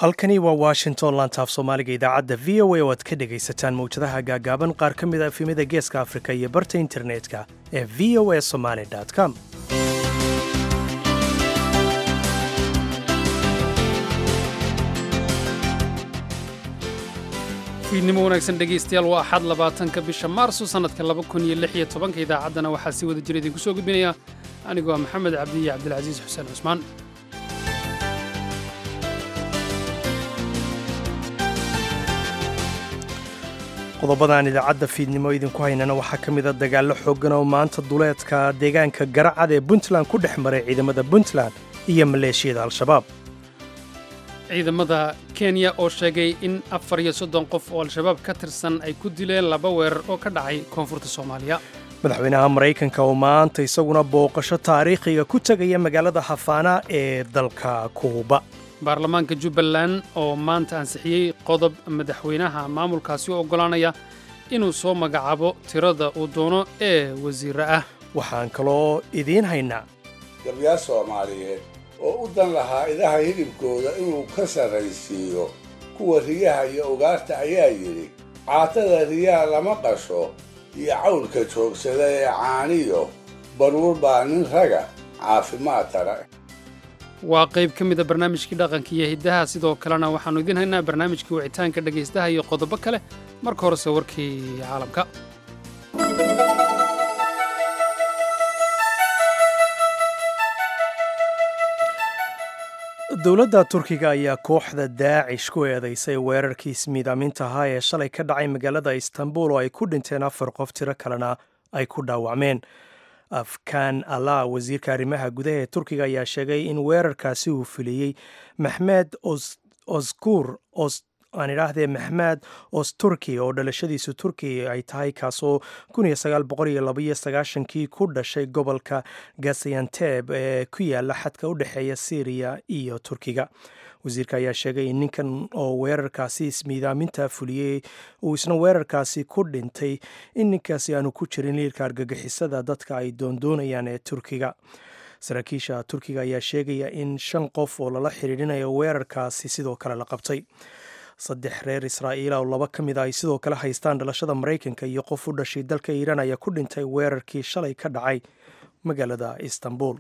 halkani waa washington lantaaf soomaaliga idaacadda v o a oo aad ka dhegaysataan mawjadaha gaagaaban qaar ka mid a efemyada geeska afrika iyo barta internetka ee v o a somaly com fiidnimo wanaagsan dhegaystayaal waa axad labaatanka bisha maarso sannadka laba kun iyo lix iyo tobanka idaacaddana waxaa si wada jira idinku soo gudbinaya anigoo ah maxamed cabdi iyo cabdilcasiis xuseen cusmaan qodobadaan idaacadda fiidnimo idinku haynana waxaa ka mid a dagaallo xooggan oo maanta duleedka deegaanka garacad ee puntland ku dhex maray ciidamada puntland iyo maleeshiyada al-shabaab ciidamada kenya oo sheegay in afar iyo soddon qof oo al-shabaab ka tirsan ay ku dileen laba weerar oo ka dhacay koonfurta soomaaliya madaxweynaha maraykanka oo maanta isaguna booqasho taariikhiga ku tegaya magaalada hafaana ee dalka kuuba baarlamaanka jubbaland oo maanta ansixiyey qodob madaxweynaha maamulkaasi u oggolaanaya inuu soo magacaabo tirada uu doono ee wasiirre ah waxaan kaloo idiin haynaa gabyaal soomaaliyeed oo u dan lahaa idaha hilibkooda inuu ka sarraysiiyo kuwa riyaha iyo ugaarta ayaa yidhi caatada riyaha lama qasho iyo cawlka joogsada ee caaniyo baruur baa nin raga caafimaad tara waa qayb ka mida barnaamijkii dhaqanka iyo hiddaha sidoo kalena waxaannu idiin haynaa barnaamijkii wicitaanka dhegaystaha iyo qodobo kale marka horese warkii caalamka dowladda turkiga ayaa kooxda daacish ku eedaysay weerarkii ismiidaaminta ahaa ee shalay ka dhacay magaalada istanbul oo ay ku dhinteen afar qof tiro kalena ay ku dhaawacmeen afkan allah wasiirka arrimaha gudaha ee turkiga ayaa sheegay in weerarkaasi uu fuliyey maxmed oskur aan idhaahdee maxmed osturki oo dhalashadiisu turki ay tahay kaasoo kii ku dhashay gobolka gasayanteb ee ku yaala xadka u dhexeeya syriya iyo turkiga wasiirka ayaa sheegay in ninkan oo weerarkaasi ismiidaaminta fuliyey uu isna weerarkaasi ku dhintay in ninkaasi aanu ku jirin liirka argagixisada dadka ay doondoonayaan ee turkiga saraakiisha turkiga ayaa sheegaya in shan qof oo lala xidhiidhinayo weerarkaasi sidoo kale la qabtay saddex reer israa'iila oo laba ka mid a ay sidoo kale haystaan dhalashada maraykanka iyo qof u dhashay dalka iiraan ayaa ku dhintay weerarkii shalay ka dhacay magaalada istanbul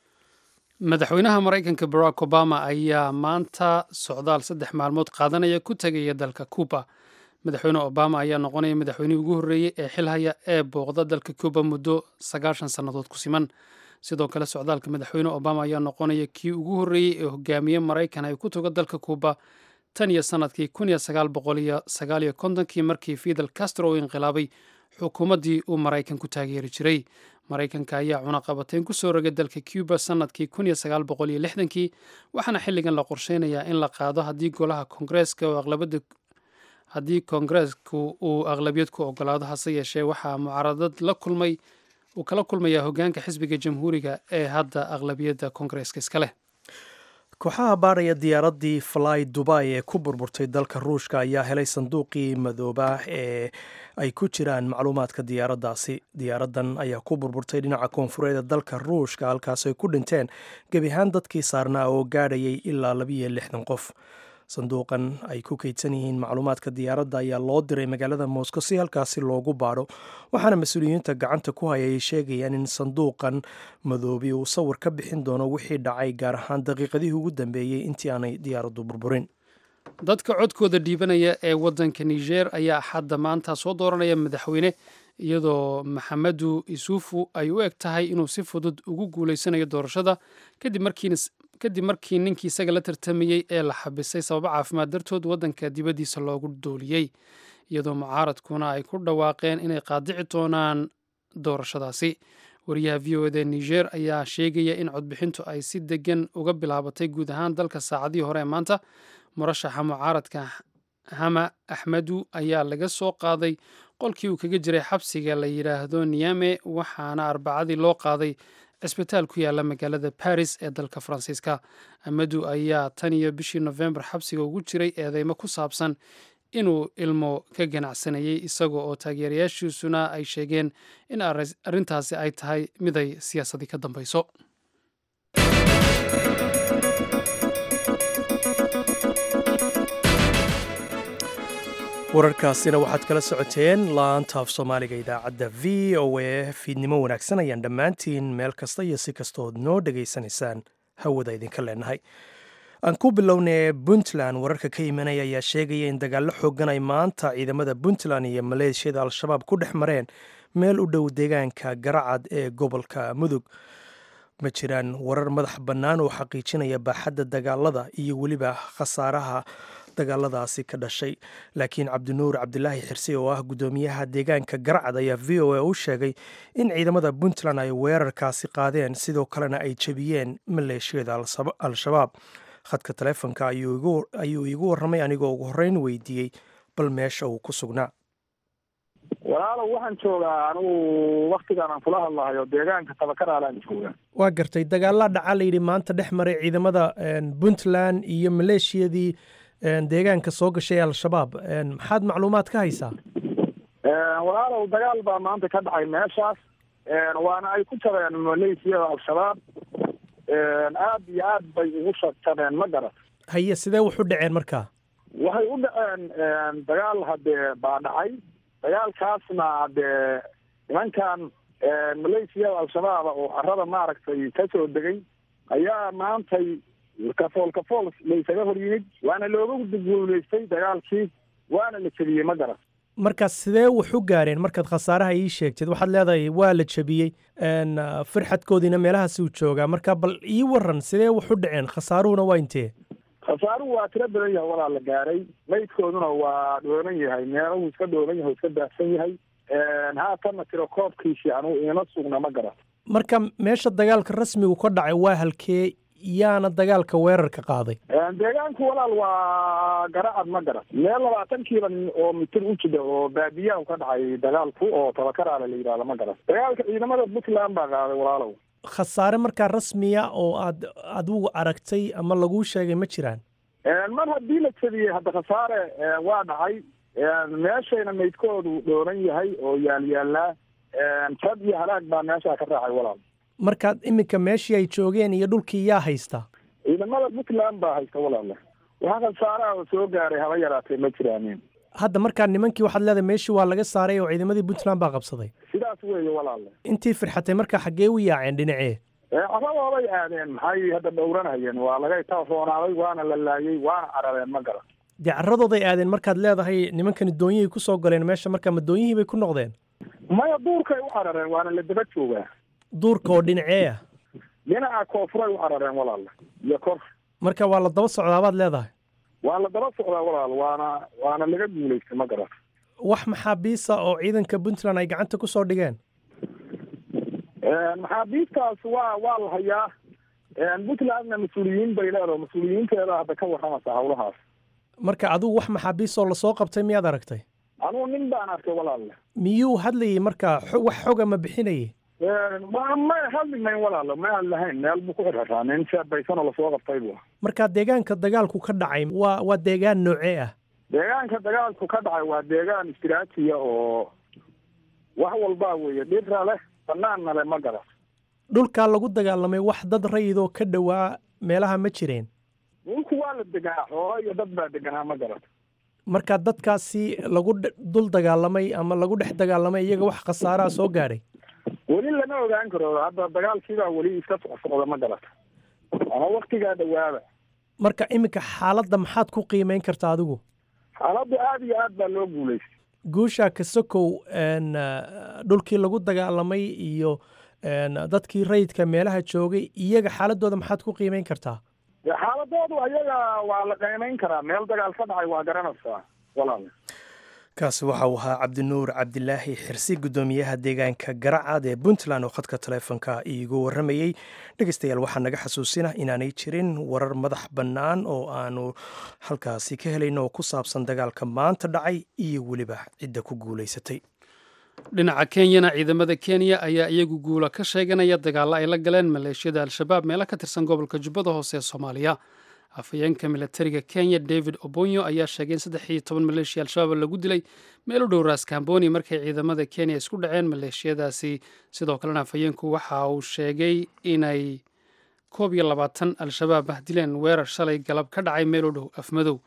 madaxweynaha maraykanka barack obama ayaa maanta socdaal saddex maalmood qaadanaya ku tegaya dalka cuba madaxweyne obama ayaa noqonaya madaxweynihii ugu horreeyey ee xilhaya ee booqda dalka cuba muddo sagaashan sannadood ku siman sidoo kale socdaalka madaxweyne obama ayaa noqonaya kii ugu horreeyey ee hogaamiye maraykan ay ku tago dalka cuba tan iyo sannadkii kun iyo sagaal boqol iyo sagaal iyo kontonkii markii fidel castro uu inqilaabay xukuumaddii uu maraykan ku taageeri jiray maraykanka ayaa cunaqabateyn ku soo rogay dalka cuba sannadkii kun iyo sagaal boqol iyo lixdankii waxaana xilligan la qorsheynayaa in la qaado haddii golaha koongareeska oo aqlabada haddii koongareesku uu aqlabiyad ku ogolaado hase yeeshee waxaa mucaaradad la kulmay uu kala kulmayaa hoggaanka xisbiga jamhuuriga ee hadda aqlabiyadda koongareeska iska leh kooxaha baadhaya diyaaraddii fly dubai ee ku burburtay dalka ruushka ayaa helay sanduuqii madooba ee ay ku jiraan macluumaadka diyaaraddaasi diyaaraddan ayaa ku burburtay dhinaca koonfureed ee dalka ruushka halkaas ay ku dhinteen gebi ahaan dadkii saarnaa oo gaadhayay ilaa labiyo lixdan qof sanduuqan ay ku kaydsan yihiin macluumaadka diyaaradda ayaa loo diray magaalada moscow si halkaasi loogu baadho waxaana mas-uuliyiinta gacanta ku hayay sheegayaan in sanduuqan madoobi uu sawir ka bixin doono wixii dhacay gaar ahaan daqiiqadihii ugu dambeeyey intii aanay diyaaraddu burburin dadka codkooda dhiibanaya ee waddanka niger ayaa axadda maanta soo dooranaya madaxweyne iyadoo maxamedu isuufu ay u eg tahay inuu si fudud ugu guulaysanayo doorashada kadib markiina kadib markii ninkii isaga la tartamayey ee la xabisay sababo caafimaad dartood waddanka dibaddiisa loogu dooliyey iyadoo mucaaradkuna ay ku dhawaaqeen inay qaadici doonaan doorashadaasi wariyaha v o eda niger ayaa sheegaya in codbixintu ay si degan uga bilaabatay guud ahaan dalka saacadihii hore ee maanta murashaxa mucaaradka hama axmedu ayaa laga soo qaaday qolkii uu kaga jiray xabsiga la yidhaahdo niyame waxaana arbacadii loo qaaday cisbitaal ku yaala magaalada baris ee dalka faransiiska amadu ayaa tan iyo bishii nofembar xabsiga ugu jiray eedeymo ku saabsan inuu ilmo ka ganacsanayey isaga oo taageerayaashiisuna ay sheegeen in arrintaasi ay tahay mid ay siyaasadii ka dambayso wararkaasina waxaad kala socoteen laanta af soomaaliga idaacadda v o a fiidnimo wanaagsan ayaan dhammaantiin meel kasta iyo si kastood noo dhegaysanaysaan hawada idinka leenahay aan ku bilownay puntland wararka ka imanaya ayaa sheegaya in dagaallo xoogan ay maanta ciidamada puntland iyo maleeshiyada al-shabaab ku dhex mareen meel u dhow deegaanka garacad ee gobolka mudug ma jiraan warar madax bannaan oo xaqiijinaya baaxadda dagaalada iyo weliba khasaaraha dagaaladaasi ka dhashay laakiin cabdinuur cabdilaahi xirsi oo ah guddoomiyaha deegaanka garcad ayaa v o a u sheegay in ciidamada puntland ay weerarkaasi qaadeen sidoo kalena ay jebiyeen maleeshiyada al-shabaab khadka taleefonka ayuu iigu warramay anigoo ugu horreyn weydiiyey bal meesha uu ku sugnaa walaalow waxaan joogaa anigu waktigaan aan kula hadlahayo deegaanka tabakaralaan joogaa waa gartay dagaalaa dhacaa layidhi maanta dhex maray ciidamada puntland iyo maleeshiyadii deegaanka soo gashay ee al-shabaab maxaad macluumaad ka haysaa walaalow dagaal baa maanta ka dhacay meeshaas waana ay ku jabeen maleeshiyada al-shabaab aad iyo aad bay ugu jabeen ma garat haye sidee waxu dhaceen markaa waxay u dhaceen dagaal haddee baa dhacay dagaalkaasna dee nimankan maleeshiyada al-shabaab oo carada maaragtay ka soo degay ayaa maantay kafool kafool laysaga hor yimid waana looga guulaystay dagaalkii waana la jebiyey ma garan markaas sidee wax u gaareen markaad khasaaraha ii sheegtid waxaad leedahay waa la jebiyey firxadkoodiina meelahaasuu joogaa marka bal ii waran sidee wax u dhaceen khasaaruhuna waa intee khasaaruhu waa tiro badan yahay walaa la gaaray maydkooduna waa dhooban yahay meelahu iska dhooban yahay o iska daafsan yahay haatanna tiro koobkiisii anugu iima sugna ma garan marka meesha dagaalka rasmigu ka dhacay waa halkee yaana dagaalka weerarka qaaday deegaanku walaal waa garacad ma garan meel labaatan kiiba oo mitir u jida oo baadiyaha ka dhacay dagaalku oo tabakaraale la yidhahdo ma garan dagaalka ciidamada puntland baa qaaday walaalow khasaare markaa rasmiya oo aad adigu aragtay ama laguu sheegay ma jiraan mar haddii la jebiyey hadda khasaare waa dhacay meeshayna maydkoodu dhooran yahay oo yaalyaalaa jab iyo halaag baa meeshaa ka raacay walaal markaad iminka meeshii ay joogeen iyo dhulkii yaa haysta ciidamada puntland baa haysta walaale waxa khasaaraha soo gaaray haba yaraatee ma jiraanin hadda markaa nimankii waxaad leedahay meeshii waa laga saaray oo ciidamadii puntland baa qabsaday sidaas weeye walaale intii firxatay markaa xaggee u yaaceen dhinacee carradoobay aadeen maxay hadda dhowranayeen waa laga taroonaaday waana la laayey waana carareen ma garan dee carradooday aadeen markaad leedahay nimankani doonyihii ku soo galeen meesha markaa ma doonyihii bay ku noqdeen maya duurkay u carareen waana la daba joogaa duurka oo dhinacee ah dhinaca koofuray u carareen walaale iyo kor marka waa la daba socdaabaad leedahay waa la daba socdaa walaal waana waana laga guulaystay ma garan wax maxaabiisa oo ciidanka puntland ay gacanta ku soo dhigeen maxaabiistaas waa waa la hayaa puntlandna mas-uuliyiin bay leedaho mas-uuliyiinteeda hadda ka warramaysa hawlahaas marka adigu wax maxaabiisoo lasoo qabtay miyaad aragtay anugu nin baan arkay walaalle miyuu hadlayay markaa wax xoga ma bixinayay may hadlimayn walaalo ma aan lahayn meel buu ku xirxiraa nin sheebaysanoo lasoo qabtay bu marka deegaanka dagaalku ka dhacay waa waa deegaan noocee ah deegaanka dagaalku ka dhacay waa deegaan istiraatiya oo wax walbaa weeye dhira leh banaanna leh ma garan dhulkaa lagu dagaalamay wax dad rayidoo ka dhowaa meelaha ma jireen dhulku waa la deganaa xoolo iyo dad baa deganaa ma garan marka dadkaasi lagu dul dagaalamay ama lagu dhex dagaalamay iyaga wax khasaaraha soo gaadhay weli lama ogaan karo hadda dagaalkiibaa weli iska socsocda ma garata ama waktigaa dhawaaba marka iminka xaaladda maxaad ku qiimeyn kartaa adigu xaaladda aada iyo aad baa loo guulaystay guusha kasokow dhulkii lagu dagaalamay iyo dadkii rayidka meelaha joogay iyaga xaaladooda maxaad ku qiimeyn kartaa xaaladoodu ayaga waa la qiimeyn karaa meel dagaal ka dhacay waa garanaysaa walaal kaasi waxa uu ahaa cabdinuur cabdilaahi xirsi guddoomiyaha deegaanka garacad ee puntland oo khadka taleefonka iigu warramayey dhegeystayaal waxaa naga xasuusina inaanay jirin warar madax bannaan oo aanu halkaasi ka helayno oo ku saabsan dagaalka maanta dhacay iyo weliba cidda ku guulaysatay dhinaca kenyana ciidamada kenya ayaa iyagu guula ka sheeganaya dagaalla ay la galeen maleeshiyada al-shabaab meelo ka tirsan gobolka jubbada hoose ee soomaaliya afhayeenka milatariga kenya david obonyo ayaa sheegay in saddex iyo toban maleeshiya al-shabaab lagu dilay meel u dhow raaskamboni markay ciidamada kenya isku dhaceen maleeshiyadaasi sidoo kalena afhayeenku waxa uu sheegay inay koob iyo labaatan al-shabaab ah dileen weerar shalay galab ka dhacay meel u dhow afmadow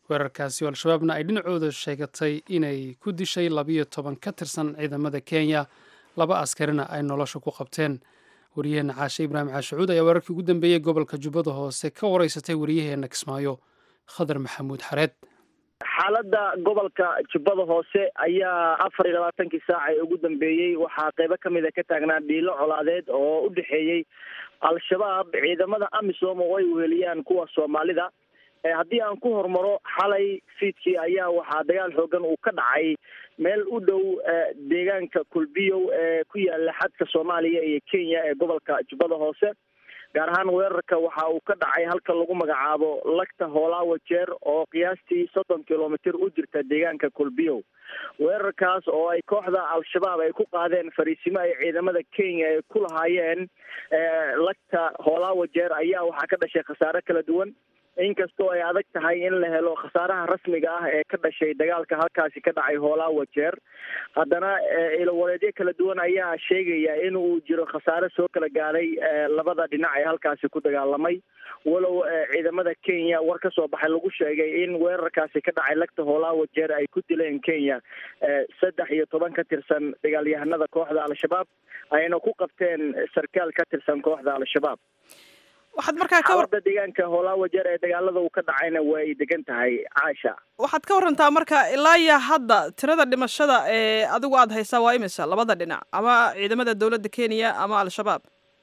weerarkaasi oo al-shabaabna ay dhinacooda sheegatay inay ku dishay labiyo toban ka tirsan ciidamada kenya laba askarina ay nolosha ku qabteen wariyaheenna caashe ibraahim caashacuud ayaa weerarkii ugu dambeeyey gobolka jubbada hoose ka wareysatay wariyaheenna kismaayo khadar maxamuud xareed xaaladda gobolka jubbada hoose ayaa afar iyo labaatankii saac ee ugu dambeeyey waxaa qeybo kamid a ka taagnaa dhiilo colaadeed oo u dhexeeyey al-shabaab ciidamada amisom oo ay weheliyaan kuwa soomaalida haddii aan ku hormaro xalay fiidkii ayaa waxaa dagaal xoogan uu ka dhacay meel u dhow deegaanka kulbiyow ee ku yaala xadka soomaaliya iyo kenya ee gobolka jubbada hoose gaar ahaan weerarka waxa uu ka dhacay halka lagu magacaabo lagta hoolaawa jeer oo qiyaastii soddon kilomitr u jirta deegaanka kulbiyow weerarkaas oo ay kooxda al-shabaab ay ku qaadeen fariisimo ay ciidamada kenya ay ku lahaayeen lagta hoolaawa jeer ayaa waxaa ka dhashay khasaare kala duwan inkastoo ay adag tahay in la helo khasaaraha rasmiga ah ee ka dhashay dagaalka halkaasi ka dhacay hoolaawa jeer haddana ilowareedyo kala duwan ayaa sheegaya in uu jiro khasaare soo kala gaadhay labada dhinac ee halkaasi ku dagaalamay walow ciidamada kenya war ka soo baxay lagu sheegay in weerarkaasi ka dhacay lagta hoolaawa jeer ay ku dileen kenya saddex iyo toban ka tirsan dagaalyahanada kooxda al-shabaab ayna ku qabteen sarkaal ka tirsan kooxda al-shabaab waxaad markaa ka war xaaladda deegaanka hoolaawa jeer ee dagaalada uu ka dhacayna way degan tahay caasha waxaad ka warantaa marka ilaa iyo hadda tirada dhimashada ee adigu aada haysaa waa imisa labada dhinac ama ciidamada dowladda kenya ama al-shabaab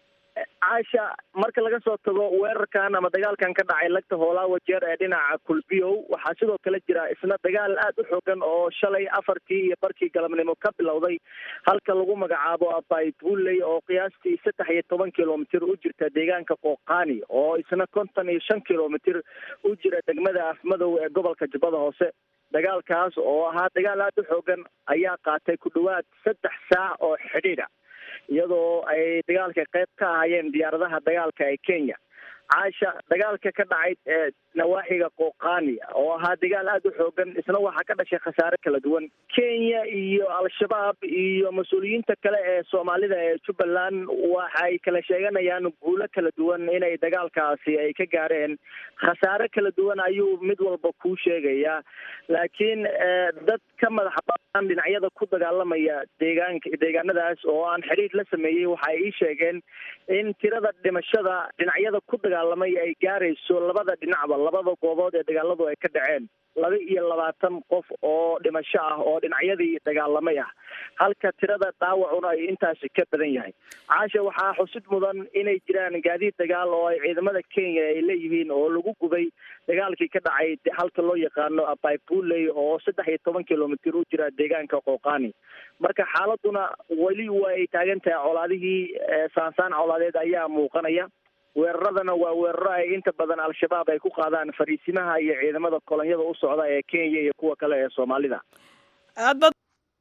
caasha marka laga soo tago weerarkan ama dagaalkan ka dhacay lagta hoolaawa jeer ee dhinaca kulbiyow waxaa sidoo kale jira isna dagaal aad u xoogan oo shalay afartii iyo barkii galabnimo ka bilowday halka lagu magacaabo abay bulley oo qiyaastii saddex iyo toban kilomitr u jirta deegaanka qooqaani oo isna konton iyo shan kilomitr u jira degmada afmadow ee gobolka jubbada hoose dagaalkaas oo ahaa dagaal aad u xoogan ayaa qaatay ku dhawaad saddex saac oo xidhiidha iyadoo ay dagaalka qayb ka ahaayeen diyaaradaha dagaalka ee kenya caasha dagaalka ka dhacay nawaaxiga qooqaani oo ahaa dagaal aada u xoogan isna waxaa ka dhashay khasaare kala duwan kenya iyo al-shabaab iyo mas-uuliyiinta kale ee soomaalida ee jubbaland waxay kala sheeganayaan guulo kala duwan inay dagaalkaasi ay ka gaareen khasaare kala duwan ayuu mid walba kuu sheegayaa laakiin dad ka madax banaan dhinacyada ku dagaalamaya deegaanka deegaanadaas oo aan xidhiir la sameeyey waxa ay ii sheegeen in tirada dhimashada dhinacyada ku dagaalamay ay gaarayso labada dhinacba labada goobood ee dagaaladu ay ka dhaceen laba iyo labaatan qof oo dhimasho ah oo dhinacyadii dagaalamay ah halka tirada dhaawacuna ay intaasi ka badan yahay caasha waxaa xusid mudan inay jiraan gaadiid dagaal oo ay ciidamada kenya ay leeyihiin oo lagu gubay dagaalkii ka dhacay halka loo yaqaano abaybuley oo saddex iyo toban kilomitr u jira deegaanka qooqaani marka xaaladuna weli way taagan tahay colaadihii saansaan colaadeed ayaa muuqanaya weeraradana waa weeraro ay inta badan al-shabaab ay ku qaadaan fariisimaha iyo ciidamada kolonyada u socda ee kenya iyo kuwa kale ee soomaalida aadbaad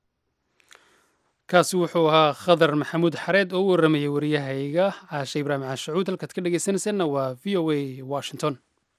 kaasi wuxuu ahaa khadar maxamuud xareed oo u waramayay waryahayga caashe ibraahim caashacuud halkaad ka dhegeysanaysanna waa v o a washington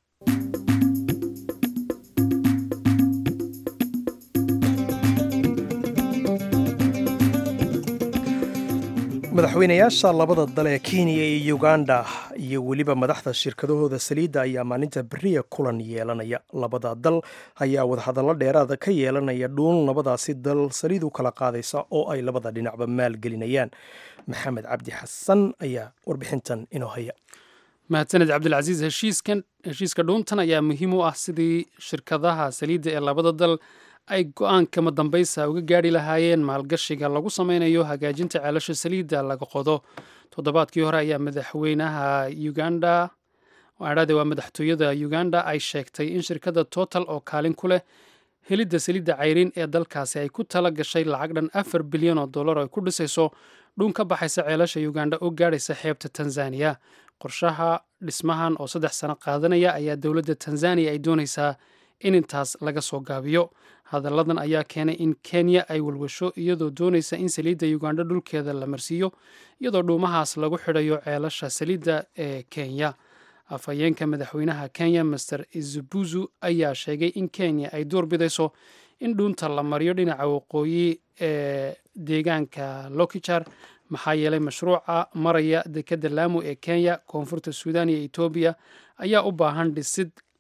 madaxweynayaasha labada dal ee kenya iyo uganda iyo weliba madaxda shirkadahooda saliidda ayaa maalinta beriya kulan yeelanaya labada dal ayaa wadahadallo dheeraada ka yeelanaya dhuun labadaasi dal saliid u kala qaadaysa oo ay labada dhinacba maalgelinayaan maxamed cabdi xasan ayaa warbixintan inoo haya mahadsaned cabdilcasiis heshiiskan heshiiska dhuuntan ayaa muhiim u ah sidii shirkadaha saliidda ee labada dal ay go-aanka madambaysa uga gaari lahaayeen maalgashiga lagu sameynayo hagaajinta ceelasha saliidda laga qodo toddobaadkii hore ayaa madaxweynaha uganda adhade waa madaxtooyada uganda ay sheegtay in shirkadda total oo kaalin ku leh helidda saliidda cayrin ee dalkaasi ay ku tala gashay lacag dhan afar bilyan oo dollar oo ay ku dhisayso dhuun ka baxaysa ceelasha uganda oo gaadhaysa xeebta tanzaniya qorshaha dhismahan oo saddex sano qaadanaya ayaa dowladda tanzaniya ay doonaysaa in intaas laga soo gaabiyo hadalladan ayaa keenay in kenya ay walwasho iyadoo doonaysa in saliidda uganda dhulkeeda la marsiiyo iyadoo dhuumahaas lagu xidhayo ceelasha saliidda ee kenya afhayeenka madaxweynaha kenya master izubuzu ayaa sheegay in kenya ay doorbidayso in dhuunta la mariyo dhinaca waqooyi ee deegaanka lokijar maxaa yeelay mashruuca maraya dekadda laamu ee kenya koonfurta suudan iyo etoobiya ayaa u baahan dhisid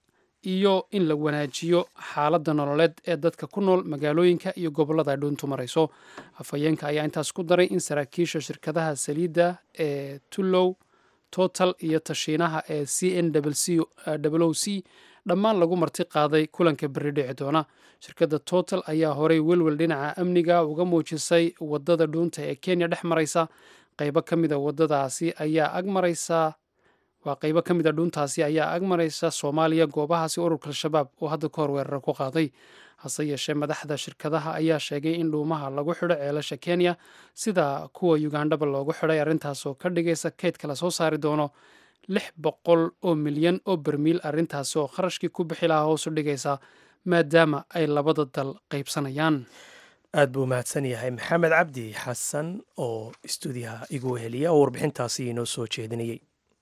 iyo in la wanaajiyo xaaladda nololeed ee dadka ku nool magaalooyinka iyo gobollada ay dhuuntu marayso afhayeenka ayaa intaas ku daray in saraakiisha shirkadaha saliidda ee tullow total iyo tashiinaha ee c n o c dhammaan lagu marti qaaday kulanka berri dhici doona shirkadda total ayaa horey welwel dhinaca amniga uga muujisay wadada dhuunta ee kenya dhex maraysa qaybo ka mida wadadaasi ayaa ag maraysa waa qaybo ka mid a dhuuntaasi ayaa ag maraysa soomaaliya goobahaasi ururka al-shabaab oo hadda ka hor weerara ku qaaday hase yeeshee madaxda shirkadaha ayaa sheegay in dhuumaha lagu xidho ceelasha kenya sida kuwa ugandhaba loogu xidhay arrintaasoo ka dhigaysa kaydka la soo saari doono lix boqol oo milyan oo bermiil arrintaasi oo kharashkii ku bixi lahaa hoosu dhigaysa maadaama ay labada dal qaybsanayaan aad buu mahadsan yahay maxamed cabdi xasan oo istuudiyaha igu heliya oo warbixintaasi inoo soo jeedinayey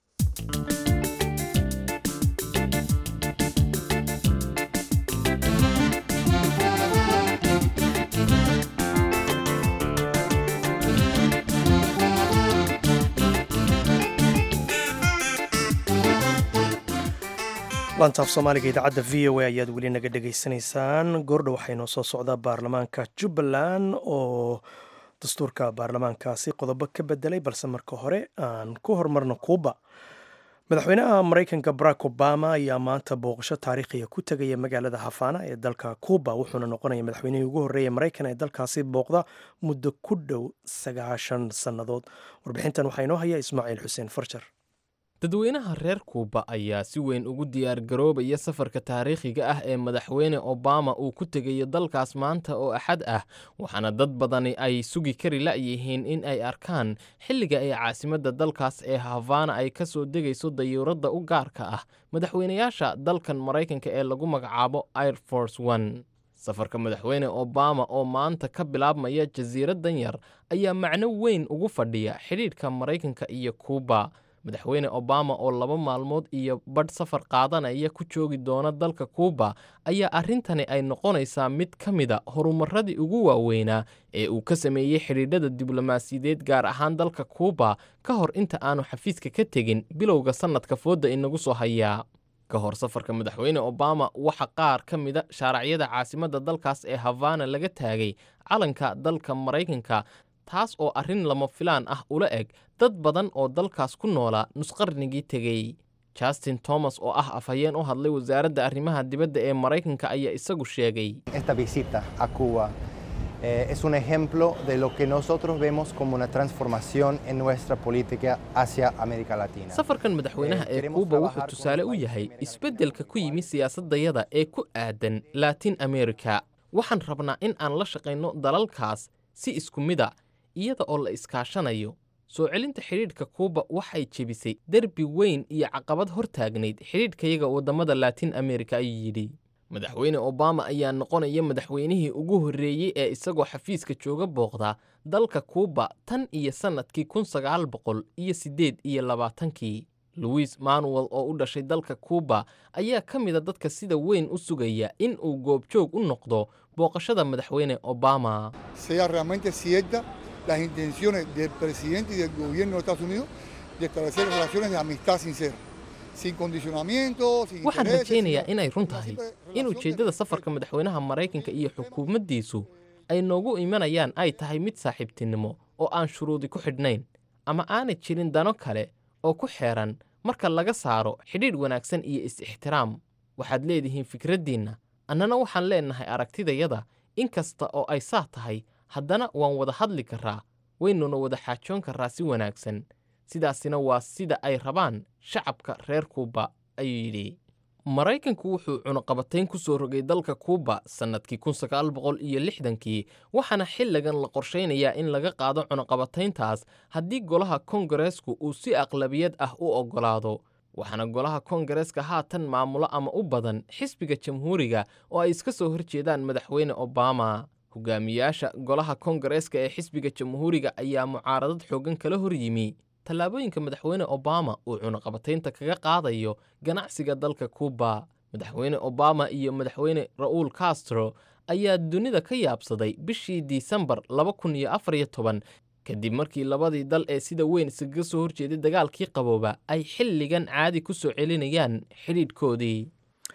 laantaaf soomaaliga idaacadda v o a ayaad weli naga dhegaysanaysaan goordha waxaa inoo soo socdaa baarlamaanka jubbaland oo dastuurka baarlamaankaasi qodobo ka bedelay balse marka hore aan ku horumarno kuuba madaxweynaha maraykanka barack obama ayaa maanta booqasho taariikhiya ku tegaya magaalada hafaana ee dalka kuuba wuxuuna noqonaya madaxweynihii ugu horreeya maraykan ee dalkaasi booqda muddo ku dhow sagaashan sannadood warbixintan waxaa inoo haya ismaaciil xuseen farjar dadweynaha reer kuuba ayaa si weyn ugu diyaargaroobaya safarka taariikhiga ah ee madaxweyne obama uu ku tegayo dalkaas maanta oo axad ah waxaana dad badani ay sugi kari la'yihiin in ay arkaan xilliga ay caasimadda dalkaas ee havana ay ka soo degayso dayuuradda u gaarka ah madaxweynayaasha dalkan maraykanka ee lagu magacaabo air force one safarka madaxweyne obama oo maanta ka bilaabmaya jasiiraddan yar ayaa macno weyn ugu fadhiya xidhiidhka maraykanka iyo kuuba madaxweyne obama oo laba maalmood iyo badh safar qaadanaya ku joogi doona dalka kuuba ayaa arrintani ay noqonaysaa mid ka mida horumaradii ugu waaweynaa ee uu ka sameeyey xidhiidhada diblomaasiyadeed gaar ahaan dalka kuuba ka hor inta aanu xafiiska ka tegin bilowga sannadka foodda inagu soo hayaa ka hor safarka madaxweyne obama waxa qaar ka mida shaaracyada caasimadda dalkaas ee havana laga taagay calanka dalka maraykanka taas oo arrin lama filaan ah ula eg dad badan oo dalkaas ku noolaa nusqarnigii tegey justin thomas oo ah afhayeen u hadlay wasaaradda arrimaha dibadda ee maraykanka ayaa isagu sheegay Esta visita a Cuba eh, es un ejemplo de lo que nosotros vemos como una transformación en nuestra política hacia América Latina. safarkan madaxweynaha ee kuuba wuxuu tusaale u yahay isbeddelka ku yimi siyaasaddayada ee ku aadan laatin america waxaan rabnaa in aan la shaqayno dalalkaas si isku mida iyada oo la iskaashanayo soo celinta xidhiidhka kuuba waxay jebisay derbi weyn iyo caqabad hor taagnayd xidhiidhkayaga waddamada laatin amerika ayuu yidhi madaxweyne obama ayaa noqonaya madaxweynihii ugu horreeyey ee isagoo xafiiska jooga booqda dalka kuuba tan iyo sannadkii kun sagaal boqol iyo siddeed iyo labaatankii louis manuel oo u dhashay dalka kuuba ayaa ka mida dadka sida weyn u sugaya in uu goobjoog u noqdo booqashada madaxweyne obama sea realmente cierta las intenciones del presidente y del gobierno de Estados Unidos de establecer relaciones de amistad sincera, sin condicionamiento, sin waxaan intereses, rajaynayaa sino inay run una tahay simple in relación de ujeeddada safarka madaxweynaha maraykanka iyo xukuumaddiisu ay noogu imanayaan ay tahay mid saaxiibtinimo oo aan shuruudi ku xidhnayn ama aanay jirin dano kale oo ku xeeran marka laga saaro xidhiidh wanaagsan iyo is-ixtiraam waxaad leedihiin fikraddiinna annana waxaan leennahay aragtidayada in kasta oo ay saa tahay haddana waan wada hadli karraa waynuna wada xaajoon karraa si wanaagsan sidaasina waa sida ay rabaan shacabka reer kuuba ayuu yidhi maraykanku wuxuu cunaqabatayn ku soo rogay dalka kuuba sannadkii kun sagaal boqol iyo lixdankii waxaana xilligan la qorshaynayaa in laga qaado cunaqabatayntaas haddii golaha kongareesku uu si aqlabiyad ah u oggolaado waxaana golaha kongareeska haatan maamulo ama u badan xisbiga jamhuuriga oo ay iska soo horjeedaan madaxweyne obama hogaamiyaasha golaha kongareeska ee xisbiga jamhuuriga ayaa mucaaradad xooggan kala hor yimi tallaabooyinka madaxweyne obama uu cunaqabataynta kaga qaadayo ganacsiga dalka kuuba madaxweyne obama iyo madaxweyne ra'uul castro ayaa dunida ka yaabsaday bishii disembar laba kun iyo afar iyo toban kadib markii labadii dal ee sida weyn iskaga soo horjeeday dagaalkii qabooba ay xilligan caadi ku soo celinayaan xidhiidhkoodii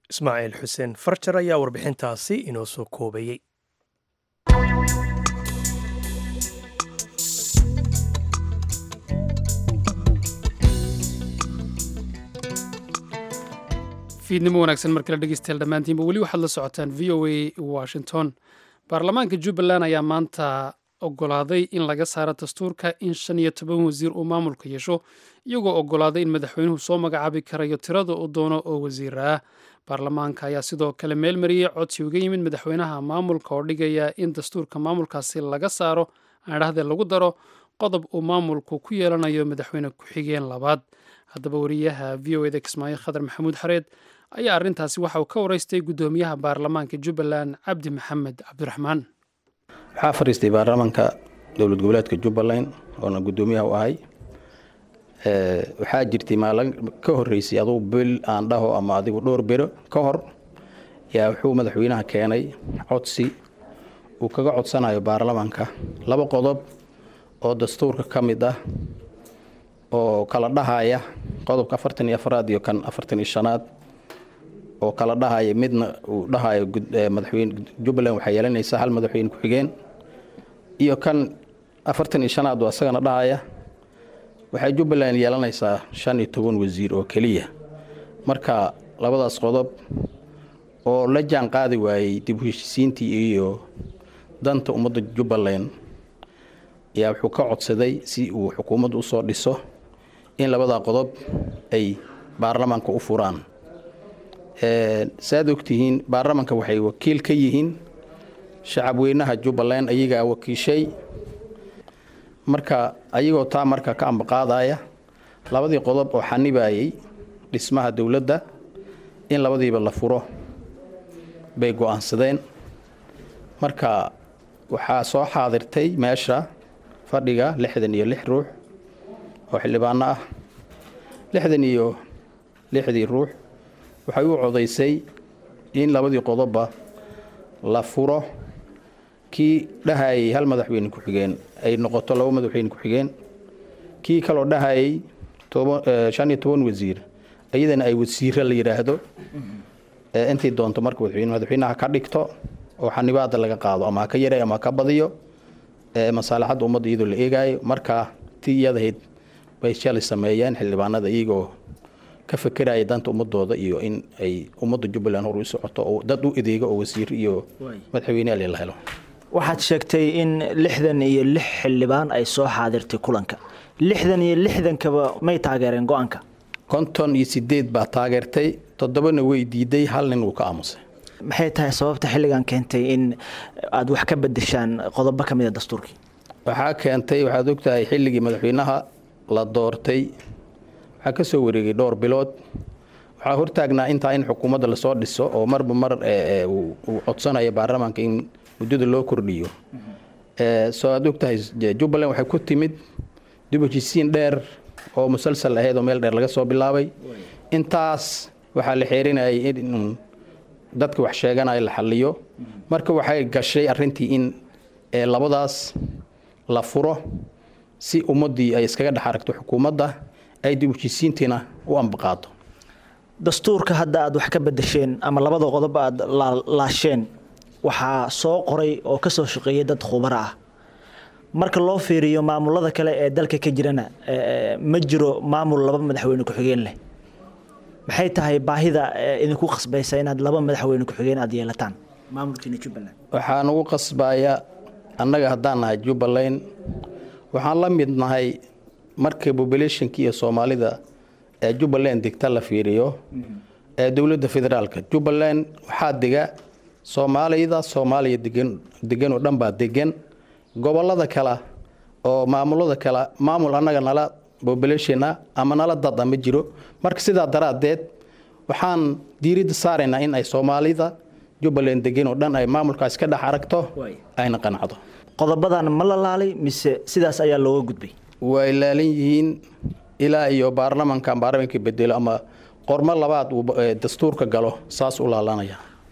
ismaaciil xuseen farjar ayaa warbixintaasi inoo soo koobayey fiidnimo wanaagsan mar kale dhegeystayaal dhammaantiinba weli waxaad la socotaan v o a washington baarlamaanka jubbaland ayaa maanta ogolaaday in laga saaro dastuurka in shan iyo toban wasiir uu maamulka yeesho iyagoo ogolaaday in madaxweynuhu soo magacaabi karayo tirada uu doono oo wasiira ah baarlamaanka ayaa sidoo kale meel mariyey codsi uga yimid madaxweynaha maamulka oo dhigaya in dastuurka maamulkaasi laga saaro aadhahdee lagu daro qodob uu maamulku ku yeelanayo madaxweyne ku-xigeen labaad haddaba wariyaha v o eda kismaayo khadar maxamuud xareed ayaa arrintaasi waxa uu ka waraystay guddoomiyaha baarlamaanka jubbaland cabdi maxamed cabdiraxmaan waxaa fadhiistay baarlamaanka dowlad goboleedka jubbaland oona guddoomiyaha u ahay waxaa jirtay maalin ka horeysay adugu bil aan dhaho ama adigu dhowr bero ka hor yaa wuxuu madaxweynaha keenay codsi uu kaga codsanayo baarlamaanka laba qodob oo dastuurka ka mid ah oo kala dhahaya qodobka afartan iyo afaraad iyo kan afartan iyo shanaad oo kala dhahaya midna uu dhahayo madaxweyne jubbaland waxaa yeelanaysaa hal madaxweyne ku-xigeen iyo kan afartan iyo shanaad oo asagana dhahaya waxay jubbaland yeelanaysaa shan iyo toban wasiir oo keliya marka labadaas qodob oo la jaan qaadi waayey dib u heshisiintii iyo danta ummadda jubbaland ayaa wuxuu ka codsaday si uu xukuumadda usoo dhiso in labadaa qodob ay baarlamaanka u furaan saaad ogtihiin baarlamaanka waxay wakiil ka yihiin shacabweynaha jubbaland ayagaa wakiishay marka ayagoo taa marka ka ambaqaadaya labadii qodob oo xanibayay dhismaha dowladda in labadiiba la furo bay go-aansadeen marka waxaa soo xaadirtay meesha fadhiga lixdan iyo lix ruux oo xildhibaano ah lixdan iyo lixdii ruux waxay u codaysay in labadii qodobba la furo kii dhahayay hal madaxweyne ku-xigeen ay noqoto laba madaxweyne ku-xigeen kii kaloo dhahayay shan iyo toban wasiir iyadana ay wasiiro la yidhaahdo intii doonto marka madaxweynaha ka dhigto oo xanibaada laga qaado ama ha ka yaray ama ha ka badiyo masaalixadda ummadda iyadoo la eegaayo marka tii iyadahayd bay shalay sameeyeen xildhibaanada iyagoo ka fekeraya danta ummadooda iyo in ay ummadda jubbaland hor u socoto oo dad u adeego oo wasiir iyo madaxweyneal la helo waxaad sheegtay in lixdan iyo lix xildhibaan ay soo xaadirtay kulanka lixdan iyo lixdankaba may taageereen go-aanka konton iyo sideed baa taageertay toddobana way diiday hal nin wuu ka aamusay maxay tahay sababta xilligan keentay in aada wax ka bedeshaan qodobo ka mid a dastuurkii waxaa keentay waxaad ogtahay xilligii madaxweynaha la doortay waxaa ka soo wareegay dhowr bilood waxaa hortaagnaa intaa in xukuumadda lasoo dhiso oo marba mar uu codsanayo baarlamaanka in muddada loo kordhiyo soo aad ogtahay jubbaland waxay ku timid dib heshisiin dheer oo musalsal ahayd oo meel dheer laga soo bilaabay intaas waxaa la xeerinayay in dadka wax sheeganaya la xaliyo marka waxay gashay arintii in labadaas la furo si ummaddii ay iskaga dhex aragto xukuumadda ay dib heshisiintiina u ambaqaado dastuurka hadda aada wax ka bedesheen ama labada qodob aada laasheen waxaa soo qoray oo ka soo shaqeeyay dad khubaro ah marka loo fiiriyo maamulada kale ee dalka ka jirana ma jiro maamul laba madaxweyne ku-xigeen leh maxay tahay baahida idinku qasbaysa inaad laba madaxweyne ku-xigeen aada yeelataan maamulkiina jubbaland waxaa nagu qasbaya annaga haddaan nahay jubbaland waxaan la mid nahay marka populationki iyo soomaalida ee jubbaland degta la fiiriyo ee dowladda federaalka jubbaland waxaa dega soomaalida soomaaliya degan degan oo dhan baa degan gobolada kale oo maamulada kale maamul annaga nala populationa ama nala dada ma jiro marka sidaa daraaddeed waxaan diiradda saaraynaa in ay soomaalida jubbaland degan oo dhan ay maamulkaas ka dhex aragto ayna qanacdo qodobadan ma la laalay mise sidaas ayaa looga gudbay way laalan yihiin ilaa iyo baarlamanka baarlamanka bedelo ama qormo labaad uu dastuurka galo saas u laalanaya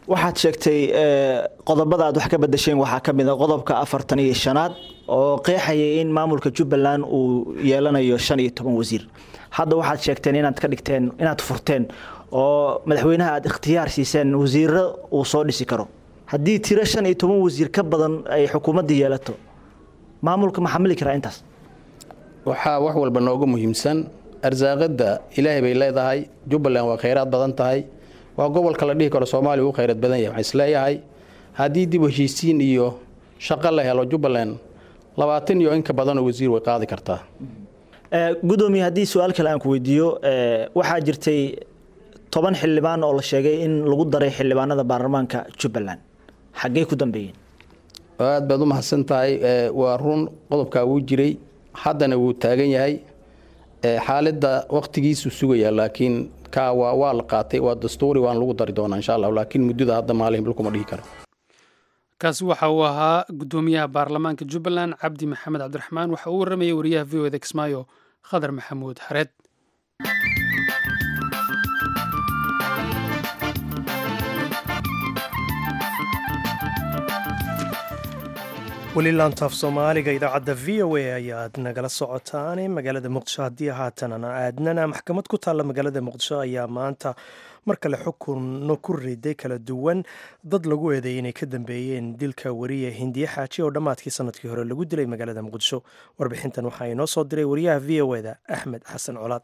waxaad sheegtay qodobada aad wax ka bedesheen waxaa ka mid a qodobka afartan iyo shanaad oo qeexayay in maamulka jubbaland uu yeelanayo shan iyo toban wasiir hadda waxaad sheegteen inaad ka dhigteen inaad furteen oo madaxweynaha aad ikhtiyaar siiseen wasiiro uu soo dhisi karo haddii tiro shan iyo toban wasiir ka badan ay xukuumadda yeelato maamulka ma xamili karaa intaas waxaa wax walba nooga muhiimsan arsaaqada ilaahay bay leedahay jubbaland waa khayraad badan tahay waa gobolka la dhihi karo soomaaliya uu khayraad badan yahay waxaan isleeyahay haddii dib heshiisiin iyo shaqo la helo jubbaland labaatan iyo inka badanoo wasiir way qaadi kartaa gudoomiye haddii su-aal kale aan ku weydiiyo waxaa jirtay toban xildhibaan oo la sheegay in lagu daray xildhibaanada baarlamaanka jubbaland xaggee ku dambeeyeen aad baad u mahadsan tahay waa run qodobkaa wuu jiray haddana wuu taagan yahay xaaladda waktigiisu sugaya laakiin kaa waa waa la qaatay waa dastuuri waan lagu dari doonaa insha allah laakiin muddada hadda maalin bilkuma dhihi karo kaasi waxa uu ahaa gudoomiyaha baarlamaanka jubbaland cabdi maxamed cabdiraxmaan waxa uu waramayay wariyaha v o da kismaayo khadar maxamuud xareed weli laantaaf soomaaliga idaacadda v o a ayaad nagala socotaane magaalada muqdisho haddii haatan aan aadnana maxkamad ku taalla magaalada muqdisho ayaa maanta mar kale xukunno ku riday kala duwan dad lagu eedeeyay inay ka dambeeyeen dilka wariya hindiye xaaji oo dhammaadkii sanadkii hore lagu dilay magaalada muqdisho warbixintan waxaa inoo soo diray wariyaha v o eda axmed xasan colaad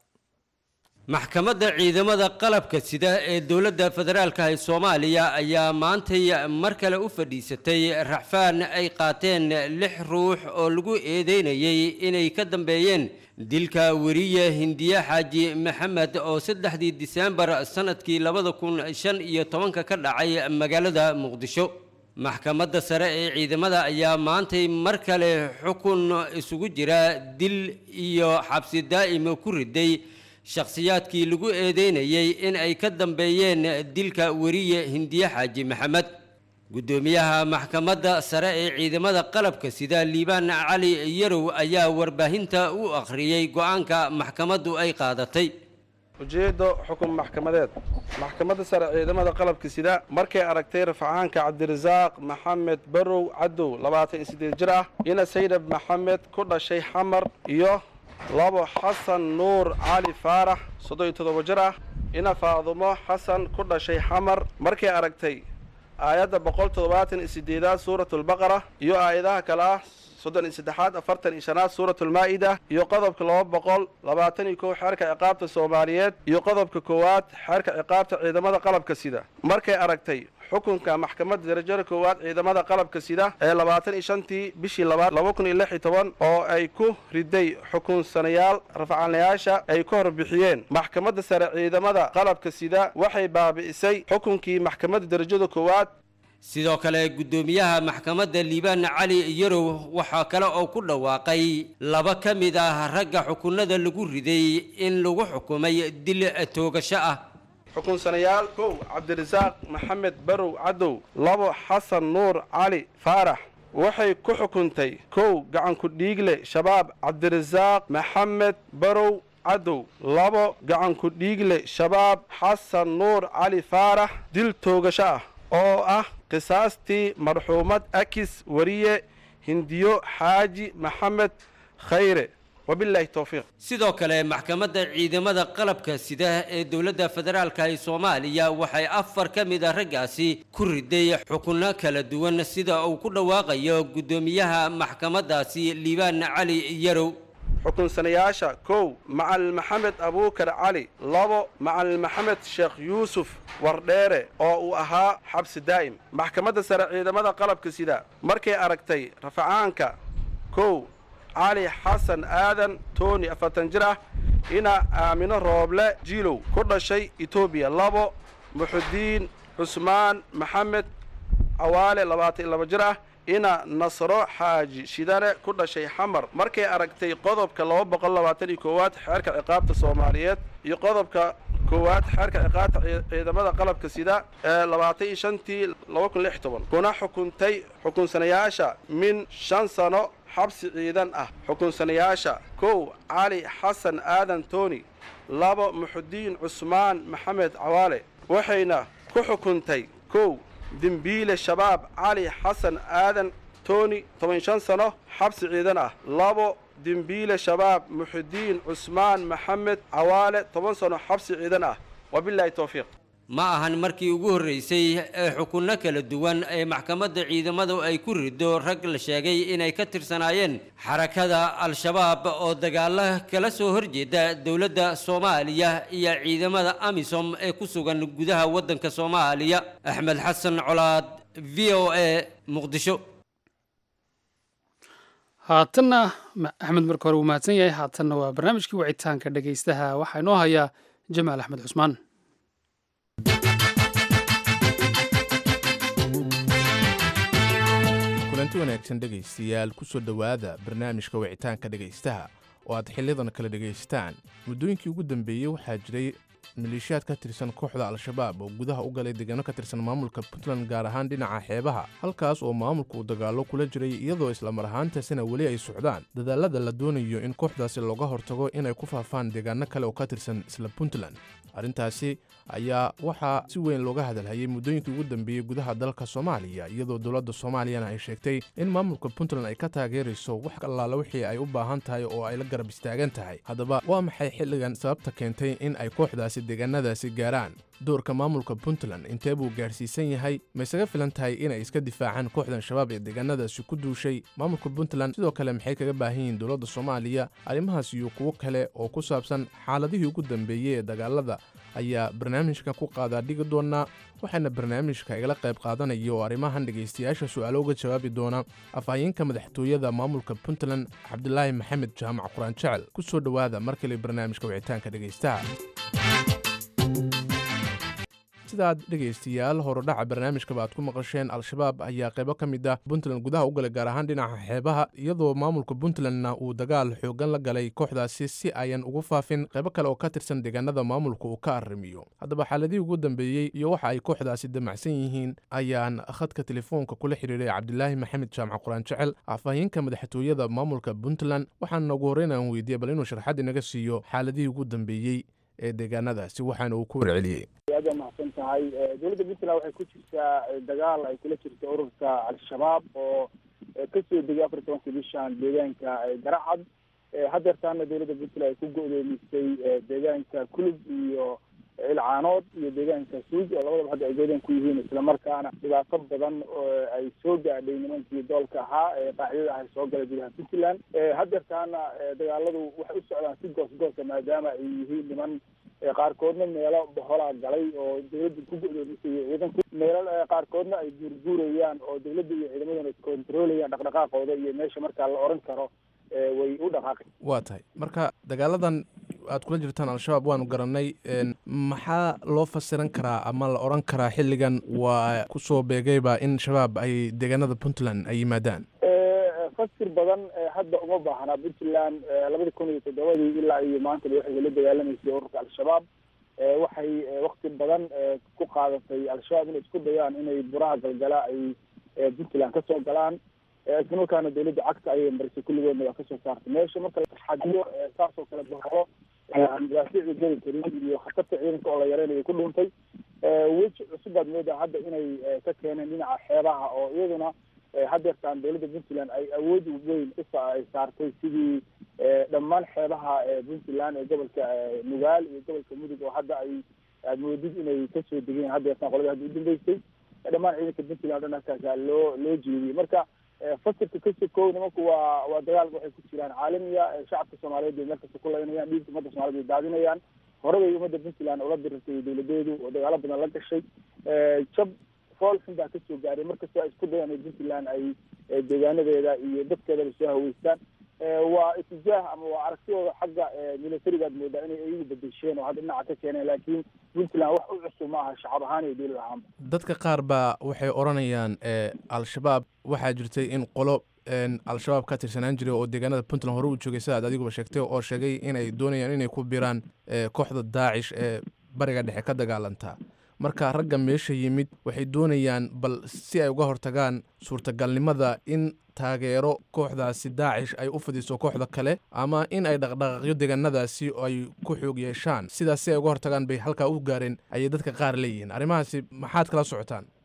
maxkamadda ciidamada qalabka sida ee dowladda federaalka ee soomaaliya ayaa maantay mar kale u fadhiisatay raxfaan ay qaateen lix ruux oo lagu eedeynayay inay ka dambeeyeen dilka weriye hindiye xaaji maxamed oo saddexdii diseembar sannadkii labada kun shan iyo tobanka ka dhacay magaalada muqdisho maxkamadda sare ee ciidamada ayaa maantay mar kale xukun isugu jira dil iyo xabsi daa'ima ku riday shakhsiyaadkii lagu eedeynayay in ay ka dambeeyeen dilka weriye hindiye xaaji maxamed guddoomiyaha maxkamadda sare ee ciidamada qalabka sida liibaan cali yarow ayaa warbaahinta u akhriyey go-aanka maxkamaddu ay qaadatay ujeeddo xukun maxkamadeed maxkamadda sare ciidamada qalabka sida markay aragtay rafcaanka cabdirasaaq maxamed barow cadow labaatan iyo siddeed jir ah ina saydab maxamed ku dhashay xamar iyo labo xasan nuur cali faarax soddon iyo toddoba jir ah ina faadumo xasan ku dhashay xamar markay aragtay aayadda boqol toddobaatan iyo sideedaad suuratulbaqara iyo aayadaha kale ah soddon iyo saddexaad afartan iyo shanaad suuratulmaa'ida iyo qodobka laba boqol labaatan iyo kow xeerka ciqaabta soomaaliyeed iyo qodobka koowaad xeerka ciqaabta ciidamada qalabka sida markay aragtay xukunka maxkamadda darajada koowaad ciidamada qalabka sida ee labaatan iyo shantii bishii labaad laba kun iyo lix iyo toban oo ay ku riday xukunsanayaal rafcaanayaasha ay ka horbixiyeen maxkamadda sare ciidamada qalabka sida waxay baabi'isay xukunkii maxkamadda darajada koowaad sidoo kale guddoomiyaha maxkamadda liibaan cali yarow waxaa kale oo ku dhawaaqay laba ka mid ah ragga xukunada lagu riday in lagu xukumay dil toogasho ah xukunsanayaal kow cabdirasaaq maxamed barow cadow labo xasan nuur cali faarax waxay ku xukuntay kow gacanku dhiigle shabaab cabdirasaaq maxamed barow cadow labo gacanku dhiigle shabaab xasan nuur cali faarax dil toogasho ah oo ah qisaastii marxuumad akis wariye hindiyo xaaji maxamed khayre wabilaahi towfiiq sidoo kale maxkamadda ciidamada qalabka sida ee dowladda federaalka ee soomaaliya waxay afar ka mid a raggaasi ku riday xukunno kala duwan sida uu ku dhawaaqayo guddoomiyaha maxkamaddaasi liibaan cali yarow xukunsanayaasha kow macalin maxamed abuukar cali labo macalin maxamed sheekh yuusuf wardheere oo uu ahaa xabsi daa'im maxkamadda sare ciidamada qalabka sida markay aragtay rafacaanka kow cali xasan aadan toni afartan jir ah ina aamino rooble jiilow ku dhashay etoobiya labo muxudiin cusmaan maxamed cawaale labaatan iyo laba jir ah ina nasro xaaji shidane ku dhashay xamar markay aragtay qodobka laba boqol labaatan iyo koowaad xeerka ciqaabta soomaaliyeed iyo qodobka koowaad xeerka ciqaabta ciidamada qalabka sida ee labaatan iyo shantii laba kun lix toban kuna xukuntay xukunsanayaasha min shan sano xabsi ciidan ah xukunsanayaasha kow cali xasan aadan toni labo muxudiin cusmaan maxamed cawaale waxayna ku xukuntay kow dembiile shabaab cali xasan aadan toni toban shan sano xabsi ciidan ah labo dembiile shabaab muxidiin cusmaan maxamed cawaale toban sano xabsi ciidan ah wabilaahi towfiiq ma ahan markii ugu horreysay ee xukunno kala duwan ee maxkamadda ciidamadu ay ku rido rag la sheegay inay ka tirsanaayeen xarakada al-shabaab oo dagaalo kala soo horjeeda dowladda soomaaliya iyo ciidamada amisom ee ku sugan gudaha waddanka soomaaliya axmed xasan colaad v o a muqdisho haatanna axmed marka hore wuu mahadsan yahay haatanna waa barnaamijkii wicitaanka dhegaystaha waxaa inoo hayaa jamaal axmed cusmaan kulanti wanaagsan dhegaystayaal ku soo dhowaada barnaamijka wicitaanka dhegaystaha oo aad xiliyadan kala dhagaystaan muddooyinkii ugu dambeeyey waxaa jiray maleeshiyaad ka tirsan kooxda al-shabaab oo gudaha u galay deegaano ka tirsan maamulka puntland gaar ahaan dhinaca xeebaha halkaas oo maamulku uu dagaallo kula jiray iyadoo islamar ahaantaasina weli ay socdaan dadaalada la doonayo in kooxdaasi looga hortago inay ku faafaan deegaano kale oo ka tirsan isla puntland arrintaasi ayaa waxaa si weyn looga hadalhayay muddooyinkii ugu dambeeyey gudaha dalka soomaaliya iyadoo dowladda soomaaliyana ay sheegtay in maamulka puntland ay ka taageerayso wax allaala wixii ay u baahan tahay oo ay la garab istaagan tahay haddaba waa maxay xilligan sababta keentay in ay kooxdaasi deegaanadaasi gaaraan doorka maamulka puntland intee buu gaadhsiisan yahay ma isaga filan tahay inay iska difaacaan kooxdan shabaab ee deegaanadaasi ku duushay maamulka puntland sidoo kale maxay kaga baahan yihiin dowladda soomaaliya arrimahaas iyo kuwo kale oo ku saabsan xaaladihii ugu dambeeyey ee dagaalada ayaa barnaamijka ku qaadaa dhigi doonaa waxaana barnaamijka igala qayb qaadanaya oo arrimahan dhegaystayaasha su'aalo uga jawaabi doona afhayeenka madaxtooyada maamulka puntland cabdilaahi maxamed jaamac quraan jecel ku soo dhowaada mar kale barnaamijka wicitaanka dhegaystaha sidaad dhegaystayaal horudhaca barnaamijkaba aad ku maqasheen al-shabaab ayaa qaybo ka mid ah puntland gudaha u galay gaar ahaan dhinaca xeebaha iyadoo maamulka puntlandna uu dagaal xoogan la galay kooxdaasi si ayan ugu faafin qaybo kale oo ka tirsan deegaanada maamulka uu ka arrimiyo haddaba xaaladihii ugu dambeeyey iyo waxa ay kooxdaasi damacsan yihiin ayaan khadka telefoonka kula xidhiiray cabdilaahi maxamed jaamac quraan jecel afhayeenka madaxtooyada maamulka puntland waxaana ugu horreyn aan weydiiyey bal inuu sharxad inaga siiyo xaaladihii ugu dambeeyey ee deegaanadaasi waxaana uu ku warceliyey aad waa mahadsan tahay dowladda puntland waxay ku jirtaa dagaal ay kula jirta ururka al-shabaab oo kasoo degay afar tobanka bishan deegaanka garacad hadeertaana dowladda puntland ay ku go-doomisay deegaanka kulub iyo ilcaanood iyo deegaanka suuj oo labadaba hadda ay goodaan ku yihiin islamarkaana dhibaato badan ay soo gaadhay nimankii doolka ahaa ee qaacidada ah soo galay gudaha puntland hadeertaana dagaaladu waxay u socdaan si goos goosa maadaama ay yihiin niman qaarkoodna meelo boholaa galay oo dawladda ku go-doomisay ciidanku meelo qaarkoodna ay guurguurayaan oo dawladda iyo ciidamaduna controlayaan dhaqdhaqaaqooda iyo meesha markaa la oran karo way u dhaqaaqay waa tahay marka dagaaladan aad kula jirtaan al-shabaab waanu garanay maxaa loo fasiran karaa ama la odhan karaa xilligan waa kusoo beegayba in shabaab ay deegaanada puntland ay yimaadaan fasir badan hadda uma baahnaa puntland labada kun iyo toddobadii ilaa iyo maantaba waxay la dagaalamaysay ururka al-shabaab waxay wakti badan ku qaadatay al-shabaab inay isku dayaan inay buraha galgala ay puntland kasoo galaan isla markaana dawladda cagta ayay marisay kulligoodna waa kasoo saartay meesha marka la xadiyo saasoo kale boholo aan madaafiicda geli karin iyo khatarta ciidanka oo la yareynayo ku dhuuntay weji cusub baad moodaa hadda inay ka keeneen dhinaca xeebaha oo iyaduna hadeertaan dawladda puntland ay awood weyn ay saartay sidii dhammaan xeebaha puntland ee gobolka nugaal iyo gobolka mudug oo hadda ay aad moodid inay kasoo degeen hadeertaan qolada hadda udambeysay dhammaan ciidanka puntland o dhan halkaasa loo loo jeediyey marka fasirka kasi kow nimanku waa waa dagaal waxay ku jiraan caalamiya shacabka soomaaliyeed bay meelkasta ku laynayaan dhiigga ummadda somaliyed bay daadinayaan hore bay ummadda puntland ula dirirtay dawladeedu oo dagaalo badan la gashay jab fool xun baa kasoo gaaray markastoo ay isku dayaan in puntland ay deegaanadeeda iyo dadkeedaba soo haweystaan waa itijaah ama waa aragtidooda xagga militarigaad moodaa inay iyagu bedesheen oo hadda dhinaca ka keeneen laakiin puntland wax u cusub ma aha shacab ahaan iyo dowlad ahaanba dadka qaar baa waxay odhanayaan al-shabaab waxaa jirtay in qolo al-shabaab ka tirsanaan jiray oo deegaanada puntland hore u joogay sida aad adiguba sheegtay oo sheegay inay doonayaan inay ku biraan kooxda daacish ee bariga dhexe ka dagaalantaa marka ragga meesha yimid waxay doonayaan bal si ay uga hortagaan suurtagalnimada in taageero kooxdaasi daacish ay u fidiso kooxda kale ama in ay dhaqdhaqaaqyo deegaanadaasi ay ku xoog yeeshaan sidaas si ay uga hortagaan bay halkaa u gaareen ayay dadka qaar leeyihiin arrimahaasi maxaad kala socotaan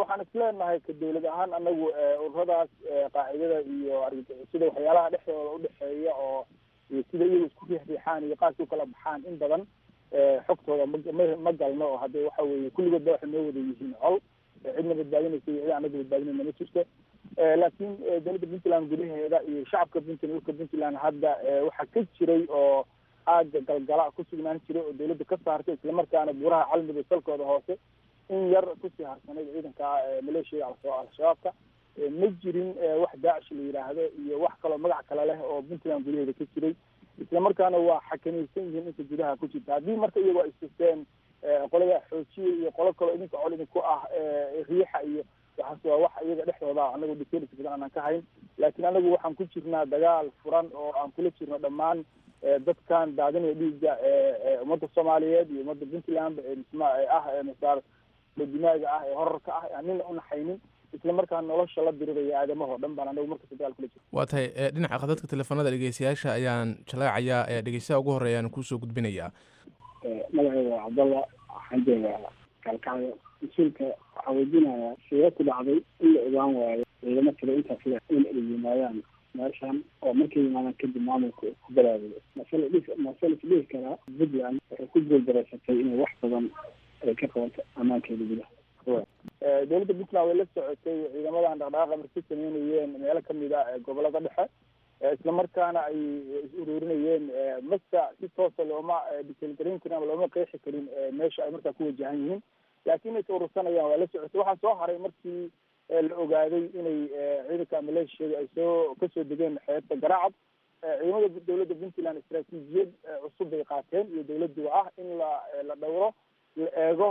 waxaan isleenahay ka dawlad ahaan anagu ururadaas qaacidada iyo argagixisada waxyaalaha dhexdooda udhexeeya oo sida iyagu isku riixriixaan iyo qaarka ukala baxaan in badan xogtooda ma ma galno oo hadde waxa weye kulligood ba waxay noo wada yihiin col cidna badbaadinaysa iyo cid anaga badbaadinayna ma jirto laakiin dowladda puntland gudaheeda iyo shacabka puntland dhulka puntland hadda waxaa ka jiray oo aaga galgala ku sugnaan jiray oo dawladda ka saartay islamarkaana buuraha calmiga salkooda hoose in yar kusii harsanayd ciidanka maleeshiya al-shabaabka ma jirin wax daacish la yidhaahdo iyo wax kaloo magac kale leh oo puntland gudaheeda ka jiray islamarkaana waa xakamaysan yihiin inta gudaha ku jirta haddii marka iyagoo ay sisteen qolada xoojiya iyo qolo kaloo idinka col idinku ah riixa iyo waxaas waa wax iyaga dhexdooda anagu dictatorship badan aanan ka hayn laakiin anagu waxaan ku jirnaa dagaal furan oo aan kula jirno dhammaan dadkan daadinaya dhiigga ummadda soomaaliyeed iyo ummadda puntland ah masaar dimaaga ah ee horarka ah aan nina unaxaynin isla markaa nolosha la diriraya aadamahoo dhan baan anagu markasta dagaal kula jirno waa tahay dhinaca khadadka teleefanada dhegeystayaasha ayaan jaleecayaa ee dhegeystaha ugu horeeya aan kuusoo gudbinayaa magacayga waa cabdalla waxaan joogaa kaalkacyo mas-uulka waxaa weydiinayaa sidee ku dhacday in la ogaan waayo ciidamo kale intaas le in ay yimaadaan meeshan oo markay yimaadaan kadib maamulka ku galaadayo masale dhis masale is dhihi karaa puntland waxay ku guuldareysatay inay wax badan ay ka qabato ammaankeeda gudaha dowladda puntland way la socotay ciidamadan dhaqdhaqaaqa markay sameynayeen meelo kamid a gobolada dhexe islamarkaana ay is ururinayeen masa si toosa looma dicalgareyn karin ama looma qeexi karin meesha ay markaa ku wajahan yihiin laakiin is urursanayaan waa la socotay waxaa soo haray markii la ogaaday inay ciidanka maleeshiyada ay soo kasoo degeen xeebta garaacad ciidamada dowladda puntland istaraatiijiyad cusub bay qaateen iyo dowladduba ah in la la dhowro la eego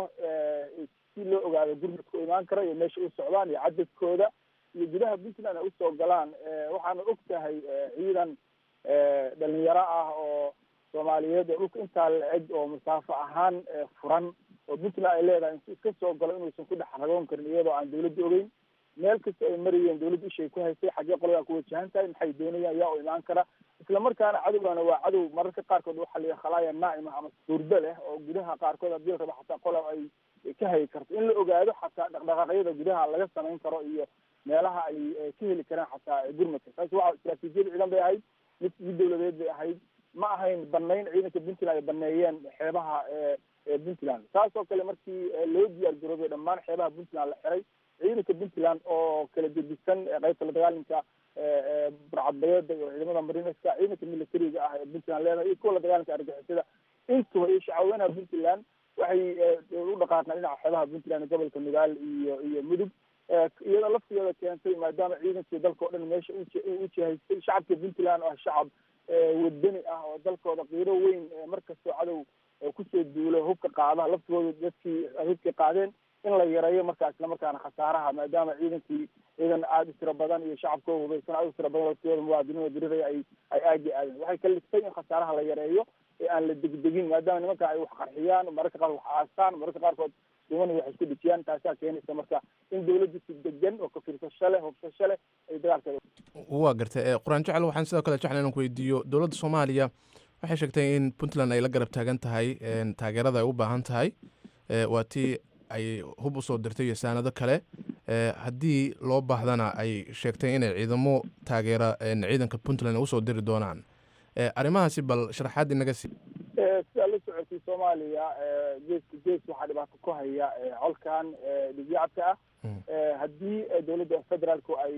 si loo ogaado gurmadka u imaan kara iyo meesha u socdaan iyo cadadkooda iyo gudaha puntland ay usoo galaan waxaana og tahay ciidan dhalinyaro ah oo soomaaliyeed oo dhulka intaa la-eg oo masaafo ahaan furan oo puntland ay leedahay intu iska soo galo inuusan ku dhex ragoon karin iyadoo aan dawladda ogeyn meel kasta ay marayeen dawladda ishay ku haystay xaggee qoladaa ku wajahan tahay maxay doonayaan yaa u imaan kara islamarkaana cadowgana waa cadow mararka qaarkood waxa la khalaaya naa'ima ama hurdo leh oo gudaha qaarkood haddii la rabo xataa qola ay ka hayi karto in la ogaado xataa dhaqdhaqaaqyada gudaha laga samayn karo iyo meelaha ay ka heli karaan xataa gurmadka taasi waa istaraatiijiyad ciidan bay ahayd mid mid dawladeed bay ahayd ma ahayn banayn ciidanka puntland ay baneeyeen xeebaha puntland saas oo kale markii loo diyaar garoobay dhammaan xeebaha puntland la xiray ciidanka puntland oo kala gedisan qaybta la dagaalinka burcadbayeeda iyo ciidamada marineska ciidanka militariga ah ee puntland leedahay iyo kuwa la dagaalinka argixisada intuba iyo shacaweynaha puntland waxay u dhaqaaqaan dhinaca xeebaha puntland gobolka nugaal iyo iyo mudug iyadoo laftigeeda keentay maadaama ciidankii dalka o dhan meesha u jihaystay shacabka puntland oo ah shacab wadani ah oo dalkooda qiiro weyn markastoo cadow kusoo duulo hubka qaada laftigooda dadkii hubkii qaadeen in la yareeyo markaa islamarkaana khasaaraha maadaama ciidankii ciidan aada u tiro badan iyo shacabkoo hubaysan aada u tiro badan laftigooda muwaadiniinoo diriraya ay ay aagi aadeen waxay ka ligtay in khasaaraha la yareeyo ee aan la degdegin maadaama nimanka ay wax qarxiyaan mararka qaar wax aastaan mararka qaarkood dumani wax isku dhijiyaan taasaa keenaysa marka in dawladdu si degan oo kafiirsasho leh hubsasho leh ay dagaalkeeda waa gartay qur-aan jecel waxaan sidoo kale jecla inaan ku weydiiyo dowladda soomaaliya waxay sheegtay in puntland ay la garab taagan tahay taageerada ay u baahan tahay waa tii ay hub usoo dirtay iyo saanado kale haddii loo baahdana ay sheegtay inay ciidamo taageera ciidanka puntland usoo diri doonaan arrimahaasi bal sharaxaad inaga sii sidaa la socotay soomaaliya geeska gees waxaa dhibaato ku haya colkan dhigyacabka ah haddii dowladda federaalku ay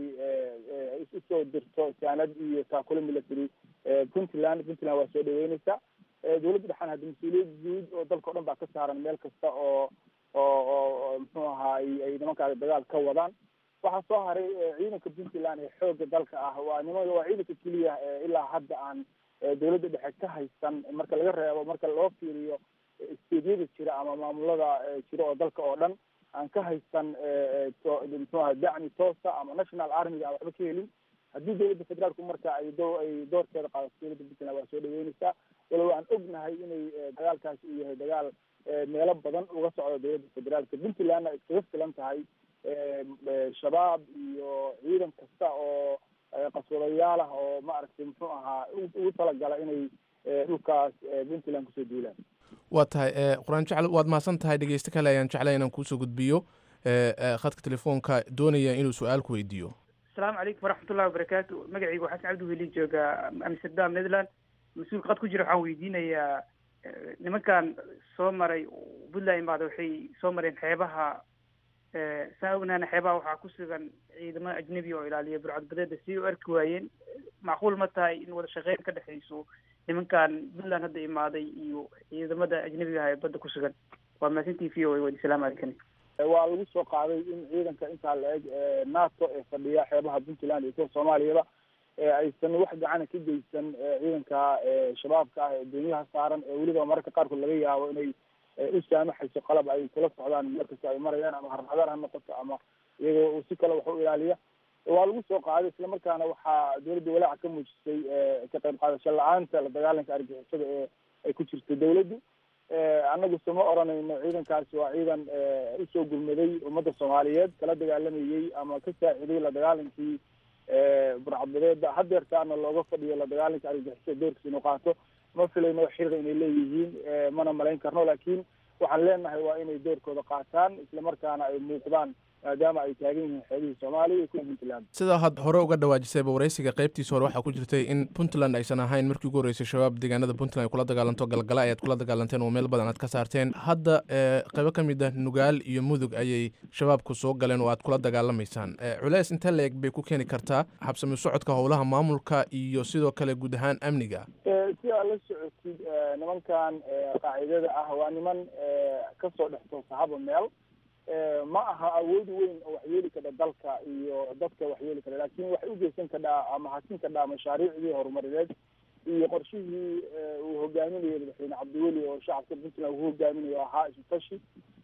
usoo dirto saanad iyo taakule military puntland puntland waa soo dhaweyneysa dowladda dhexaan hadda mas-uuliyad guud oo dalka o dhan baa ka saaran meel kasta oo oo oo muxuu ahaa ay nimankaas dagaal ka wadaan waxaa soo haray ciidanka puntland ee xooga dalka ah waa nimanka waa ciidanka keliya ilaa hadda aan dowladda dhexe ka haysan marka laga reebo marka loo fiiriyo steedyada jira ama maamulada jira oo dalka oo dhan aan ka haysan muxuu aha dacmi toosa ama national armiga aan waxba ka helin haddii dowladda federaalku marka ay do ay doorkeeda qaadato dowladda puntland waa soo dhaweyneysaa walow aan ognahay inay dagaalkaasi uu yahay dagaal meelo badan uga socdo dowladda federaalka puntlandna iskaga filan tahay shabaab iyo ciidan kasta oo qaswadayaal ah oo maaragtay muxuu ahaa ugu talagala inay dhulkaas puntland kusoo duulaan waa tahay qur-aan jecel waad mahadsan tahay dhegeysto kale ayaan jeclay inaan kuusoo gudbiyo khadka telefoonka doonaya inuu su-aal ku weydiiyo asalaamu calaykum waraxmatullahi wabarakaatu magacaygu xasan cabdi weli jooga amsterdam netherland mas-uulka qad ku jira waxaan weydiinayaa nimankan soo maray puntland imaada waxay soo mareen xeebaha saa ognaana xeebaha waxaa ku sugan ciidamo ajnebi oo ilaaliya burcadbadeeda si u arki waayeen macquul ma tahay in wada shaqeyn ka dhexayso nimankan puntland hadda imaaday iyo ciidamada ajnebiga ah ee badda ku sugan waa mahadsantii v o a wadi salaamu calaykum waa lagu soo qaaday in ciidanka intaa la eg nato ee fadhiya xeebaha puntland iyo kuwa soomaaliyaba aysan wax gacana ka geysan ciidanka shabaabka ah ee doonyaha saaran ee weliba mararka qaarkood laga yaabo inay u saamaxayso qalab ay kula socdaan markasta ay marayaan ama harnadar ha noqoto ama iyagoo si kale wax u ilaaliya waa lagu soo qaaday islamarkaana waxaa dowladda walaaca ka muujisay ka qayb qaadasho la-aanta la dagaalanka argixisada ee ay ku jirto dowladdu annagu sama oranayno ciidankaasi waa ciidan usoo gurmaday ummadda soomaaliyeed kala dagaalamayey ama ka saaciday la dagaalankii burcadbadeeda hadeertaana looga fadhiyo la dagaalanka argixisada doorkiisa inuu qaato ma filayno xiriqa inay leeyihiin mana malayn karno laakiin waxaan leenahay waa inay doorkooda qaataan islamarkaana ay muuqdaan maadaama ay taagan yihiin xeebihii soomaaliya iyo kuwa puntland sidaa had hore uga dhawaajisayba waraysiga qaybtiisa hore waxaa ku jirtay in puntland aysan ahayn markii ugu horreysay shabaab deegaanada puntland ay kula dagaalanto galgala ayaad kula dagaalanteen oo meel badan aad ka saarteen hadda qaybo ka mid ah nugaal iyo mudug ayay shabaabku soo galeen oo aad kula dagaalamaysaan culeys inta la-eg bay ku keeni kartaa habsami socodka howlaha maamulka iyo sidoo kale guud ahaan amniga si aad la socotid nimankan qaacidada ah waa niman kasoo dhex toosa haba meel ma aha awood weyn oo waxyeeli kadha dalka iyo dadka waxyeeli kadha laakin waxay ugeysan kadhaa ama hasin kadhaa mashaariicdii horumarineed iyo qorshihii uu hogaaminayo madaxweyne cabdiweli oo shacabka puntland uu hogaaminayo ahaa isutashi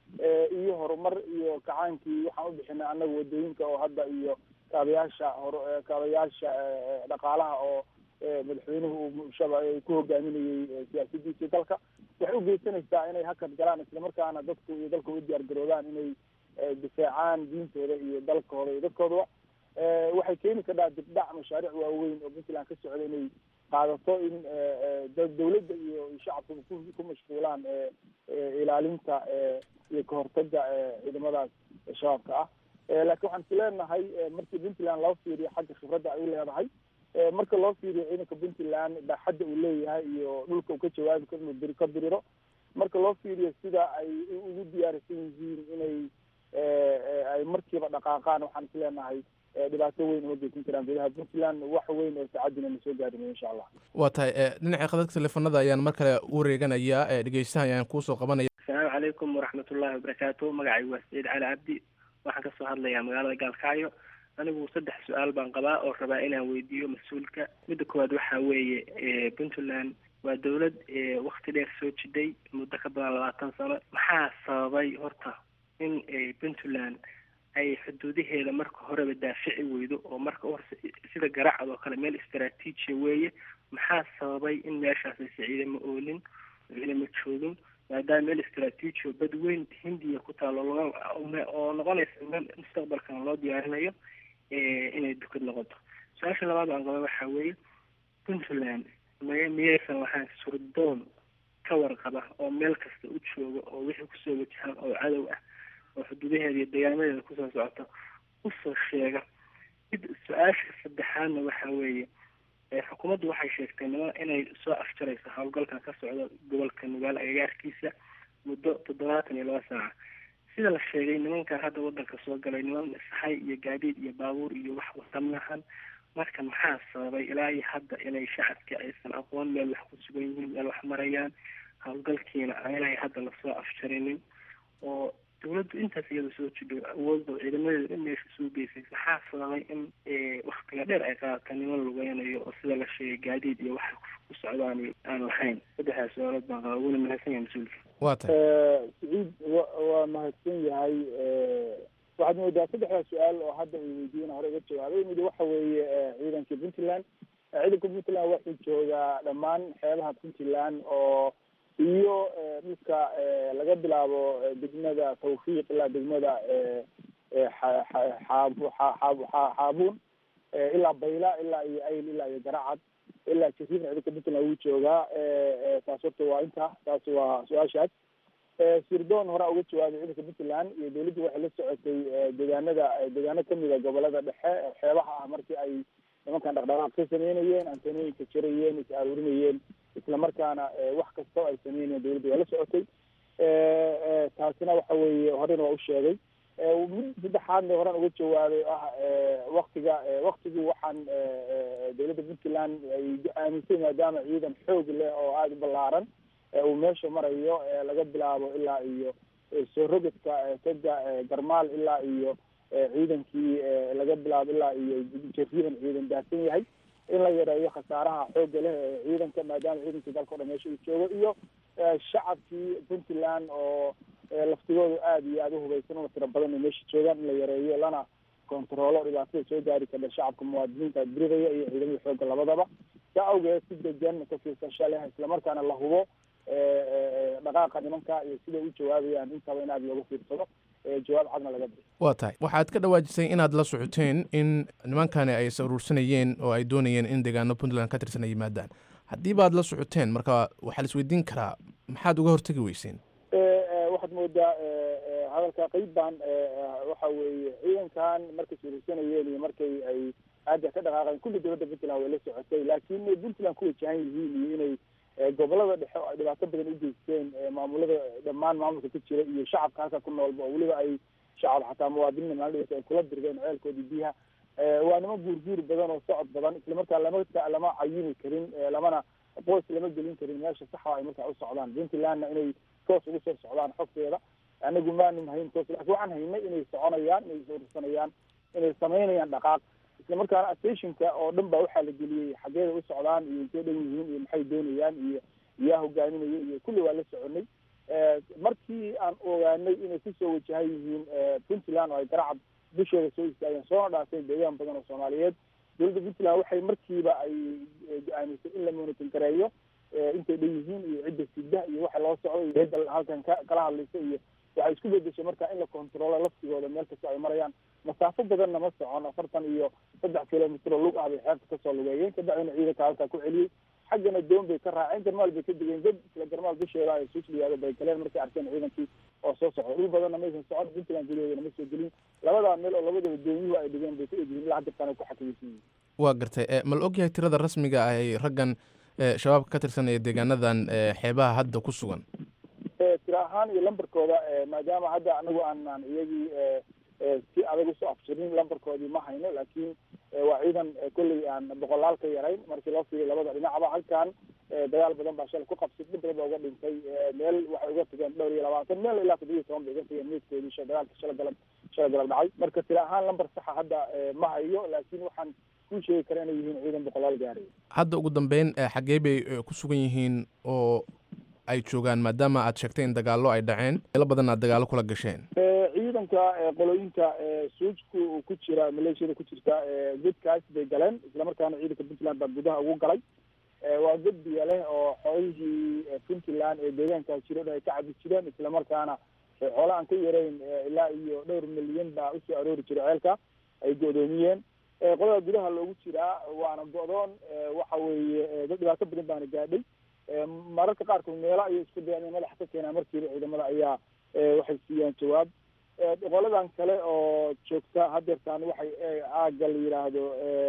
iyo horumar iyo kacaankii waxaan u bixinay annaga wadooyinka oo hadda iyo kaabayaasha hor kaabayaasha dhaqaalaha oo madaxweynuhu uu shaba ku hogaaminayey siyaasadiisii dalka waxay ugeysanaysaa inay hakad galaan islamarkaana dadku iyo dalka u diyaar garoobaan inay difaacaan diintooda iyo dalkooda iyo dadkoodaba waxay keeni kadhaa dibdhac mashaariic waaweyn oo puntland ka socda inay qaadato in dawladda iyo shacabka ku mashquulaan ilaalinta iyo kahortaga ciidamadaas shabaabka ah laakiin waxaan is leenahay markii puntland loo fiiriyo xagga khibradda ay u leedahay marka loo fiiriyo ciidanka puntland baaxadda uu leeyahay iyo dhulka uu ka jawaabi karo inuu bir ka diriro marka loo fiiriyo sida ay ugu diyaarisan yihiin inay ay markiiba dhaqaaqaan waxaan is leenahay dhibaato weyn uma geysan karaan gudaha puntland wax weyn oo saacadina na soo gaarinayo insha allah waa tahay dhinaca khadadka teleefanada ayaan mar kale u wareeganayaa dhegeystaha ayaan kuusoo qabanaya asalaamu calaykum waraxmatullahi wabarakaatu magacaygu waa saciid cali cabdi waxaan kasoo hadlayaa magaalada gaalkacyo anigu saddex su-aal baan qabaa oo rabaa inaan weydiiyo mas-uulka midda koowaad waxaa weeye puntland waa dawlad wakti dheer soo jiday muddo ka badan labaatan sano maxaa sababay horta in puntland ay xuduudaheeda marka horeba daafici weydo oo marka uhorse sida garacad oo kale meel istaraatiijiya weeye maxaa sababay in meeshaas aysa ciidamo oolin ciidamo joogin maadaama meel istaraatiijiyo bad weyn hindiya ku taalo oo noqonaysa meel mustaqbalkan loo diyaarinayo inay dukad noqoto su-aasha labaad aan qaba waxaa weeye puntland may miyaysan lahayn surdoon ka warqaba oo meel kasta u jooga oo wixii kusoo wajahaan oo cadow ah oo xuduudaheeda iyo deegaamadeeda kusoo socota usoo sheega mid su-aasha saddexaadna waxaa weeye xukuumaddu waxay sheegtay nima inay soo afjarayso howlgalkan ka socda gobolka nugaal agagaarkiisa muddo toddobaatan iyo laba saaca sida la sheegay nimankan hadda wadanka soo galay niman saxay iyo gaadiid iyo baabuur iyo wax wata maahan marka maxaa sababay ilaa iyo hadda inay shacabka aysan aqoon meel wax ku sugan yihiin meel wax marayaan howlgalkiina aanay hadda lasoo afjarinin oo dawladdu intaas iyada soo jidho awoodda ciidamadeeda in meesha soo geysay maxaa sababay in waktiga dheer ay qaadata niman lugeynayo oo sida la sheegay gaadiid iyo wax ku socdaan aan lahayn saddexdaas su-aalood baan qaba wuna mahadsan yahay mas-uulka waa tay saciid wa waa mahadsan yahay waxaad moodaa saddexdaa su-aal oo hadda ay weydiiyeen hore iga jawaabay mid waxa weeye ciidanka puntland ciidanka puntland wuxuu joogaa dhammaan xeebaha puntland oo iyo dhulka laga bilaabo degmada tawfiiq ilaa degmada xaabuun ilaa bayla ilaa iyo ayl ilaa iyo garacad ilaa jasiirna ciidanka puntland wuu joogaa taas horta waa inta taas waa su-aashaas sirdoon hore uga jawaabay ciidanka puntland iyo dowladdu waxay la socotay deegaanada deegaano kamid a gobolada dhexe xeebaha ah markii ay nimankan dhaqdhaqaaq ka sameynayeen antanooyinka jirayeen is aruurinayeen islamarkaana wax kastoo ay sameynayeen dowladdu waa la socotay taasina waxa weeye horena waa u sheegay mid saddexaadna horan uga jawaabay ah waktiga waktigu waxaan dowladda puntland ay aaminsay maadaama ciidan xoog leh oo aada u ballaaran uu meesha marayo laga bilaabo ilaa iyo soo rogadka toga garmaal ilaa iyo ciidankii laga bilaabo ilaa iyo jariidan ciidan daadsan yahay in la yareeyo khasaaraha xooga leh ee ciidanka maadaama ciidankii dalka o dhan meesha uu joogo iyo shacabkii puntland oo laftigooda aada iyo aada uhubaysan una tiro badan ay meesha joogaan in la yareeyo lana kontaroolo dhibaatada soo gaari karta shacabka muwaadiniinta diridaya iyo ciidamada xooga labadaba saa awgeed si degan ka fiirsasha leh islamarkaana la hubo dhaqaaqa nimanka iyo siday u jawaabayaan intaba in aada looga fiirsado jawaab cadna laga bixiyo waa tahay waxaad ka dhawaajisay inaad la socoteen in nimankani ay is aruursanayeen oo ay doonayeen in deegaano puntland ka tirsan ay yimaadaan haddii baad la socoteen marka waxaa la isweydiin karaa maxaad uga hortegi weyseen waxaad moodaa hadalka qeyb baan waxa weeye ciidankan markay suuraysanayeen iyo markay ay aada ka dhaqaaqeen kulli dowladda puntland way la socotay laakiin puntland ku wajahan yihiin iyo inay gobolada dhexe oo ay dhibaato badan u geysteen maamulada dhammaan maamulka ka jira iyo shacabka halka ku noolba oo weliba ay shacab xataa muwaadiniina maalidhasa ay kula dirgeen ceelkoodii biyaha waa nima guurguur badan oo socod badan islamarkaa lama lama cayini karin lamana qoys lama gelin karin meesha saxa ay markaa u socdaan puntlandna inay toos ugu soo socdaan xogteeda anagu maanin hayn toos laakiin waxaan haynay inay soconayaan inay suursanayaan inay samaynayaan dhaqaaq islamarkaana stationka oo dhan baa waxaa la geliyey xageeda u socdaan iyo intay dhan yihiin iyo maxay doonayaan iyo yaa hogaaminaya iyo kulli waa la soconay markii aan ogaanay inay kusoo wajahan yihiin puntland oo ay garacad dusheeda soo istaageen soona dhaafeen deegaan badan oo soomaaliyeed dowladda puntland waxay markiiba ay go-aamisay in la monitorin gareeyo intay dhan yihiin iyo cidda sida iyo waxa loo socdo iyo cidda halkan ka kala hadlaysa iyo waxay isku bedeshay marka in la controlo laftigooda meel kasta ay marayaan masaafo badanna ma socon afartan iyo saddex kilomitr oo lug ah bay xeebta kasoo lugeeyeen kabacdina ciidanka halkaa ku celiyey xaggana doon bay ka raaceen garmaal bay ka degeen dad isla garmaal dusheeda ay suusliyaado bay galeen markay arkeen ciidankii oo soo socda dhul badanna maysan socon puntland gudaheedana ma soo gelin labadaa meel oo labadaba doonyuhu ay dhigeen bay ku egyihiin ilaa hadirtaan ay ku xakamaysan yihiin waa gartay ma la ogyahay tirada rasmiga ah ay raggan shabaabka ka tirsanaya deegaanadan xeebaha hadda ku sugan tira ahaan iyo lambarkooda maadaama hadda anagu aanaan iyagii si adag usoo afjirin lambarkoodii ma hayno laakiin waa ciidan kolley aan boqolaal ka yarayn markii loo fiiriyo labada dhinacba halkan dagaal badan baa shalay ku qabsay dhib badan baa uga dhintay meel waxay uga tageen dhowr iyo labaatan meel ilaa toddoba iyo toban bay uga tageen meydkoodii sha dagaalka shala galab shala galab dhacay marka tira ahaan lambar saxa hadda ma hayo laakiin waxaan kuu sheegi kara inay yihiin ciidan boqolaal gaaraya hadda ugu dambeyn xaggee bay ku sugan yihiin oo ay joogaan maadaama aad sheegtay in dagaallo ay dhaceen meelo badan aad dagaallo kula gasheen ciidanka qolooyinka suujku uu ku jira maleeshiyada ku jirta godkaas bay galeen islamarkaana ciidanka puntland baa gudaha ugu galay waa god biyo leh oo xoolihii puntland ee deegaankaas jiro dhan ay ka cabi jireen islamarkaana xoolo aan ka yarayn ilaa iyo dhowr milyan baa usoo aroori jiray ceelka ay go'doomiyeen qolada gudaha loogu jiraa waana go'doon waxa weeye dad dhibaato badan baana gaadhay mararka qaarkood meelo ayay isku dayaan in madaxa ka keenaan markiiba ciidamada ayaa waxay siiyaan jawaab qoladan kale oo joogta hadeertaan waxay aaga la yidhaahdo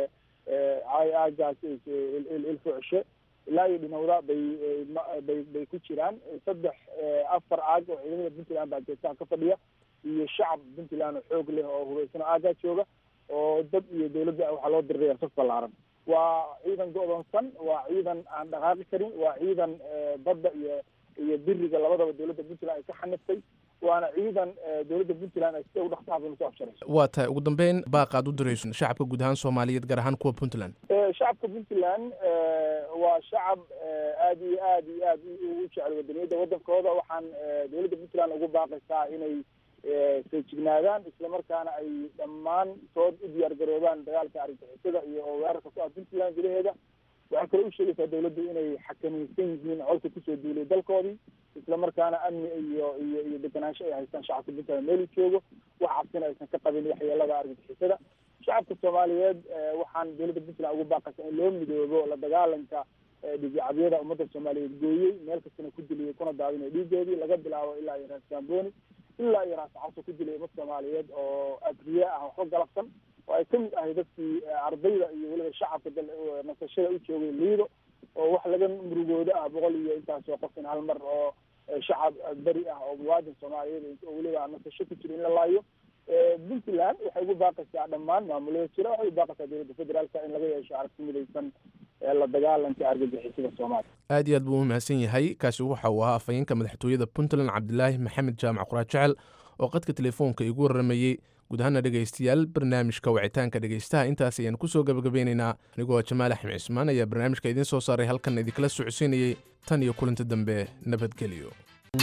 aagaas ilfucshe ilaa iyo dhinowda bay bay bay ku jiraan saddex afar aag oo ciidamada puntland baa geesaha ka fadhiya iyo shacab puntland oo xoog leh oo hubaysan oo aagaa jooga oo dad iyo dowladda waxaa loo diriraya saf ballaaran waa ciidan go'doonsan waa ciidan aan dhaqaaqi karin waa ciidan badda iyo iyo biriga labadaba dowladda puntland ay ka xaniftay waana ciidan dowladda puntland ay sida ugu dhaqsaha badan usoo afjarayso waa tahay ugu dambeyn baaq aad u dirayso shacabka guud ahaan soomaaliyeed gaar ahaan kuwa puntland shacabka puntland waa shacab aada iyo aad iyo aad u jecel wadaniyadda waddankooda waxaan dowladda puntland ugu baaqaysaa inay feejignaadaan islamarkaana ay dhammaantood u diyaar garoobaan dagaalka argagixisada iyo oo weerarka ku ah puntland gudaheeda waxay kale u sheegaysaa dowladdu inay xakamaysan yihiin colka kusoo duulay dalkoodii islamarkaana amni iyo iyo iyo deganaansho ay haystaan shacabka puntland meel u joogo wax cabsina aysan ka qabin waxyeelada argagixisada shacabka soomaaliyeed waxaan dowladda puntland ugu baaqaysa in loo midoobo la dagaalanka dhiigcabyada ummadda soomaaliyeed gooyey meel kastana ku diliyay kuna daadinay dhiigeedii laga bilaabo ilaa iyo raas gamboni ilaa iyo raas caso ku dilay ummad soomaaliyeed oo abriye ah waxba galabsan oo ay kamid ahay dadkii ardayda iyo weliba shacabka nasashada u joogay liido oo wax laga murugoodo ah boqol iyo intaasoo qof in hal mar oo shacab beri ah oo muwaadin soomaaliyeed oo weliba nasasho ku jira in la laayo puntland waxay ugu baaqaysaa dhammaan maamulada jira waxay u baaqaysaa dowladda federaalka in laga yeesho aragti midaysan ee la dagaalanka argagixisada soomaaliya aad iyo aad buu u mahadsan yahay kaasi waxa uu ahaa afhayeenka madaxtooyada puntland cabdilaahi maxamed jaamac quraad jecel oo qadka telefoonka igu warramayey guud ahaana dhegaystayaal barnaamijka wacitaanka dhegaystaha intaas ayaan kusoo gabagabeynaynaa anigoo jamaal axmed cismaan ayaa barnaamijka idiin soo saaray halkan idinkala socodsiinayey tan iyo kulinta dambe nabadgelyo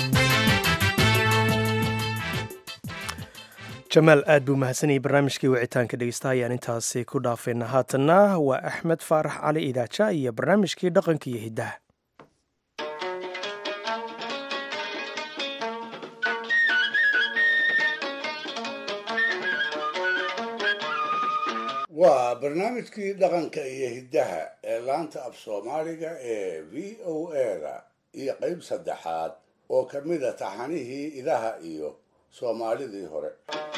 jamaal aad buu mahadsanayay barnaamijkii wicitaanka dhegeystaha ayaan intaasi ku dhaafayna haatanna waa axmed faarax cali idaaja iyo barnaamijkii dhaqanka iyo hiddaha waa barnaamijkii dhaqanka iyo hiddaha ee laanta af soomaaliga ee v o eda iyo qayb saddexaad oo ka mida taxanihii idaha iyo soomaalidii hore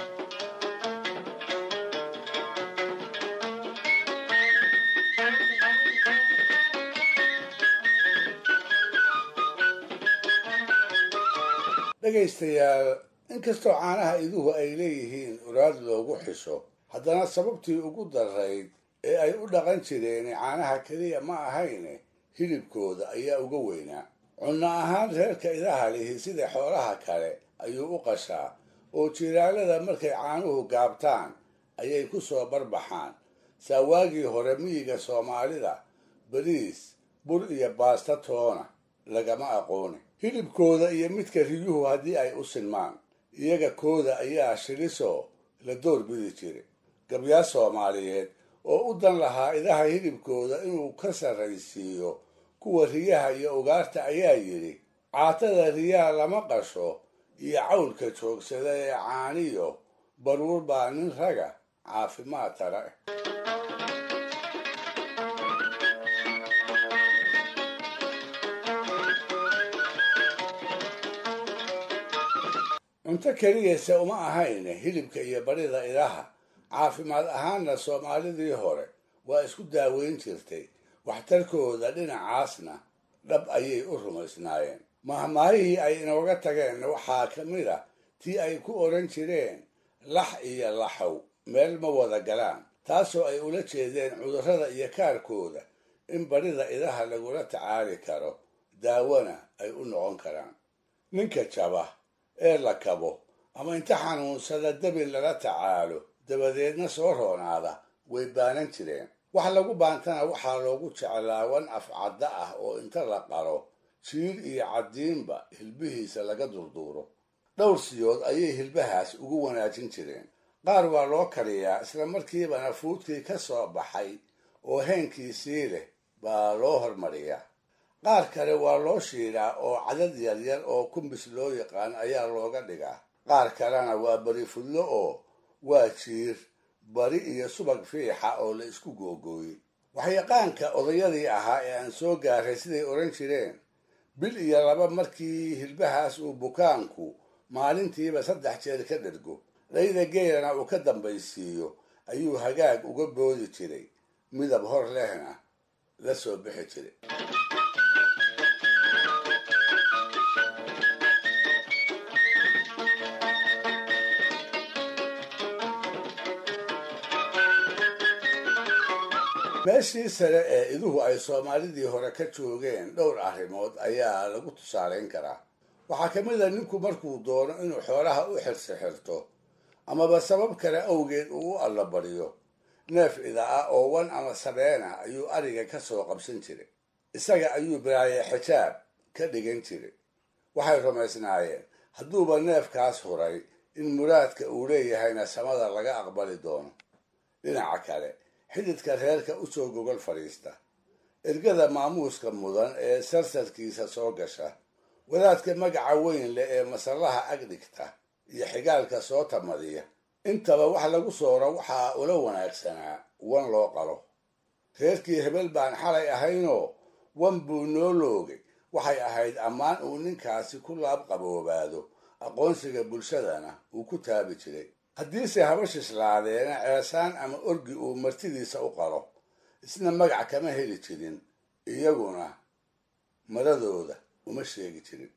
dhegaystayaal inkastoo caanaha iduhu ay leeyihiin uraad loogu xisho haddana sababtii ugu darayd ee ay u dhaqan jireen caanaha keliya ma ahayne hilibkooda ayaa uga weynaa cunno ahaan reerka idaha lihi sida xoolaha kale ayuu u qashaa oo jiraalada markay caanuhu gaabtaan ayay ku soo barbaxaan saa waagii hore miyiga soomaalida bariis bur iyo baasta toona lagama aqooni hilibkooda iyo midka riyuhu haddii ay u sinmaan iyaga kooda ayaa shilisoo la door bidi jiray gabyaa soomaaliyeed oo u dan lahaa idaha hilibkooda inuu ka sarraysiiyo kuwa riyaha iyo ugaarta ayaa yidhi caatada riyaha lama qasho iyo cawlka joogsada ee caaniyo baruur baa nin raga caafimaad tara cunto keliyase uma ahayne hilibka iyo barida idaha caafimaad ahaanna soomaalidii hore waa isku daaweyn jirtay waxtarkooda dhinacaasna dhab ayay u rumaysnaayeen mahmaahihii ay inooga tageen waxaa ka mid a tii ay ku odhan jireen lax iyo laxow meel ma wada galaan taasoo ay ula jeedeen cudurrada iyo kaarkooda in barida idaha lagula tacaali karo daawona ay u noqon karaan ninka jaba ee la kabo ama inta xanuunsada dabin lala tacaalo dabadeedna soo roonaada way baanan jireen wax lagu baantana waxaa loogu jeclaa wan afcadda ah oo inta la qalo jiir iyo caddiinba hilbihiisa laga durduuro dhowr siyood ayay hilbahaas ugu wanaajin jireen qaar waa loo kariyaa isla markiibana fuudkii ka soo baxay oo heenkiisii leh baa loo hormariyaa qaar kale waa loo shiidaa oo cadad yaryar oo kumbis loo yaqaan ayaa looga dhigaa qaar kalena waa bari fudlo oo waa jiir bari iyo subag fiixa oo la isku googooyey waxyaqaanka odayadii ahaa ee aan soo gaaray siday odhan jireen bil iyo laba markii hilbahaas uu bukaanku maalintiiba saddex jeer ka dhergo dhayda geelana uu ka dambaysiiyo ayuu hagaag uga boodi jiray midab hor lehna la soo bixi jiray meeshii sare ee iduhu ay soomaalidii hore ka joogeen dhowr arrimood ayaa lagu tusaalayn karaa waxaa ka mid a ninku markuu doono inuu xoolaha u xirsi xirto amaba sabab kale awgeed uu u allabariyo neef ida ah oo wan ama sabeen ah ayuu ariga ka soo qabsan jiray isaga ayuu baraaye xijaab ka dhigan jiray waxay rumaysnaayeen hadduuba neefkaas huray in muraadka uu leeyahayna samada laga aqbali doono dhinaca kale xididka reerka u soo gogol fadhiista ergada maamuuska mudan ee sarsarkiisa soo gasha wadaadka magaca weyn leh ee masallaha ag dhigta iyo xigaalka soo tamadiya intaba wax lagu sooro waxaa ula wanaagsanaa wan loo qalo reerkii hebel baan xalay ahaynoo wan buu noo loogay waxay ahayd ammaan uu ninkaasi ku laab qaboobaado aqoonsiga bulshadana uu ku taabi jiray haddiise haba shislaadeena ceesaan ama orgi uu martidiisa u qalo isna magac kama heli jirin iyaguna maradooda uma sheegi jirin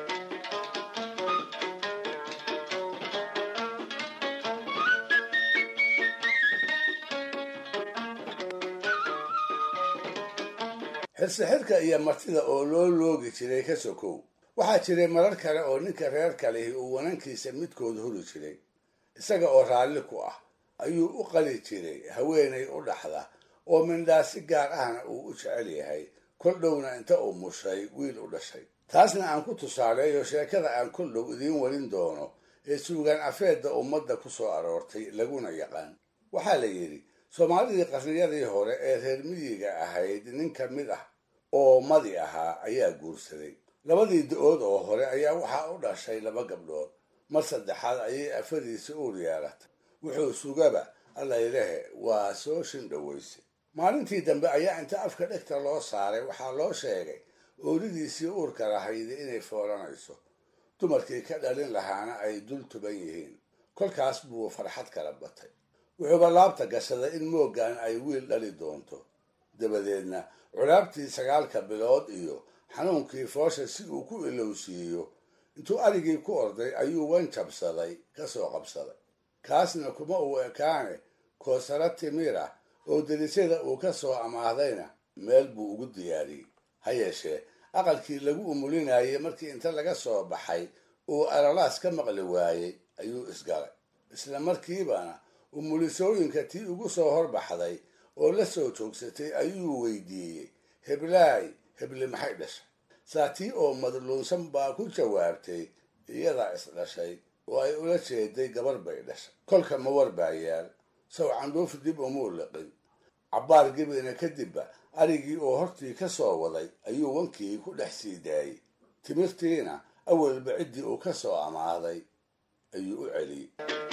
xirsixirka iyo martida oo loo loogi jiray ka sokow waxaa jiray marar kale oo ninka reer kalihi uu wanankiisa midkood huri jiray isaga oo raalli ku ah ayuu u qali jiray haweenay u dhaxda oo mindhaa si gaar ahna uu u jecel yahay kol dhowna inta uu mushay wiil u dhashay taasna aan ku tusaaleeyo sheekada aan kol dhow idiin warin doono ee suugaan afeedda ummadda ku soo aroortay laguna yaqaan waxaa la yidhi soomaalidii qarniyadii hore ee reer miyiga ahayd nin ka mid ah oo madi ahaa ayaa guursaday labadii da-ood oo hore ayaa waxaa u dhashay laba gabdhood mar saddexaad ayay afadiisa uur yeelatay wuxuu sugaba allaylehe waa soo shindhoweysay maalintii dambe ayaa inta afka dhegta loo saaray waxaa loo sheegay ooridiisii uurka lahayda inay foolanayso dumarkii ka dhalin lahaana ay dul tuban yihiin kolkaas buu farxad kala batay wuxuuba laabta gashaday in mooggan ay wiil dhali doonto dabadeedna culaabtii sagaalka bilood iyo xanuunkii foosha si uu ku ilowsiiyo intuu arigii ku orday ayuu wan jabsaday ka soo qabsaday kaasna kuma uu ekaane koosaro timir ah oo delisyada uu ka soo amaahdayna meel buu ugu diyaariyey ha yeeshee aqalkii lagu umulinayay markii inta laga soo baxay uu alalaas ka maqli waayey ayuu isgalay isla markiibana umulisooyinka tii ugu soo horbaxday oo la soo joogsatay ayuu weydiiyey heblaay hebli maxay dhashay saa tii oo madluunsan baa ku jawaabtay iyadaa isdhashay oo ay ula jeeday gabar bay dhashay kolka ma war baa yaal sow candhuuf dib umuu liqin cabbaar gebina kadibba arigii oo hortii ka soo waday ayuu wankii ku dhex sii daayey timirtiina awalba ciddii uu ka soo amaaday ayuu u celiyey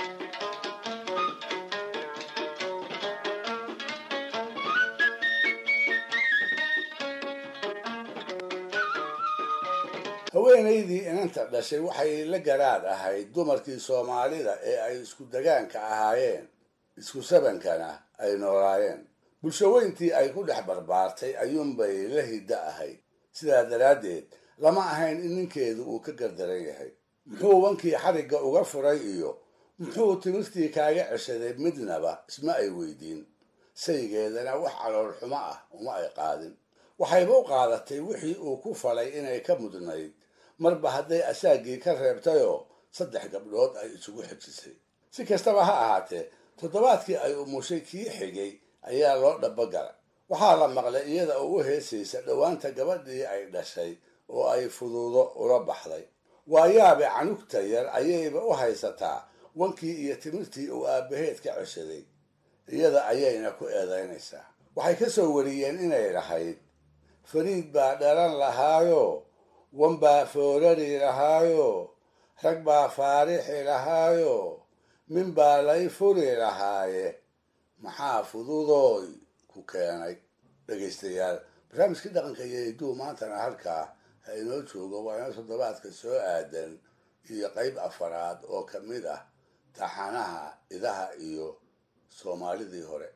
haweenaydii inanta dhashay waxay la garaad ahayd dumarkii soomaalida ee ay isku degaanka ahaayeen isku sabankana ay noolaayeen bulshaweyntii ay ku dhex barbaartay ayuunbay la hiddo ahayd sidaa daraaddeed lama ahayn in ninkeedu uu ka gardaran yahay muxuu wankii xarigga uga furay iyo muxuu timirtii kaaga ceshaday midnaba isma ay weydiin saygeedana wax calool xumo ah uma ay qaadin waxayba u qaadatay wixii uu ku falay inay ka mudnayd marba hadday asaagii ka reebtayoo saddex gabdhood ay isugu xejisay si kastaba ha ahaatee toddobaadkii ay umushay kii xigay ayaa loo dhabogalay waxaa la maqlay iyada oo u heesaysa dhowaanta gabadhii ay dhashay oo ay fuduudo ula baxday waayaabe canugta yar ayayba u haysataa wankii iyo timirtii uu aabbaheed ka ceshaday iyada ayayna ku eedaynaysaa waxay ka soo wariyeen inay lahayd fariid baa dhalan lahaayo wan baa foorari lahaayo rag baa faarixi lahaayo min baa lay furi lahaaye maxaa fududooy ku keenay dhegaystayaal barnaamijkii dhaqanka iyo hidduu maantana halkaa ha inoo joogo waa inoo toddobaadka soo aadan iyo qayb afaraad oo ka mid ah taxanaha idaha iyo soomaalidii hore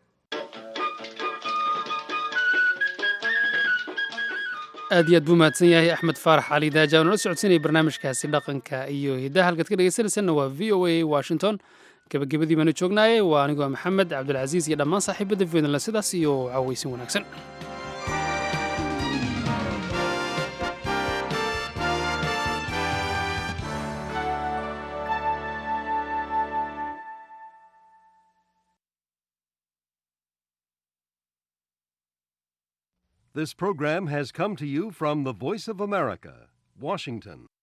aad iyo aad buu mahadsan yahay axmed faarax cali daaja nala socodsiinaya barnaamijkaasi dhaqanka iyo hiddaha halkaad ka dhegeysanaysanna waa v o a washington gebagabadii baanu joognaaye waa anigoo maxamed cabdulcasiis iyo dhammaan saaxiibada veednla sidaas iyo caaweysin wanaagsan This program has come to you from the Voice of America, Washington.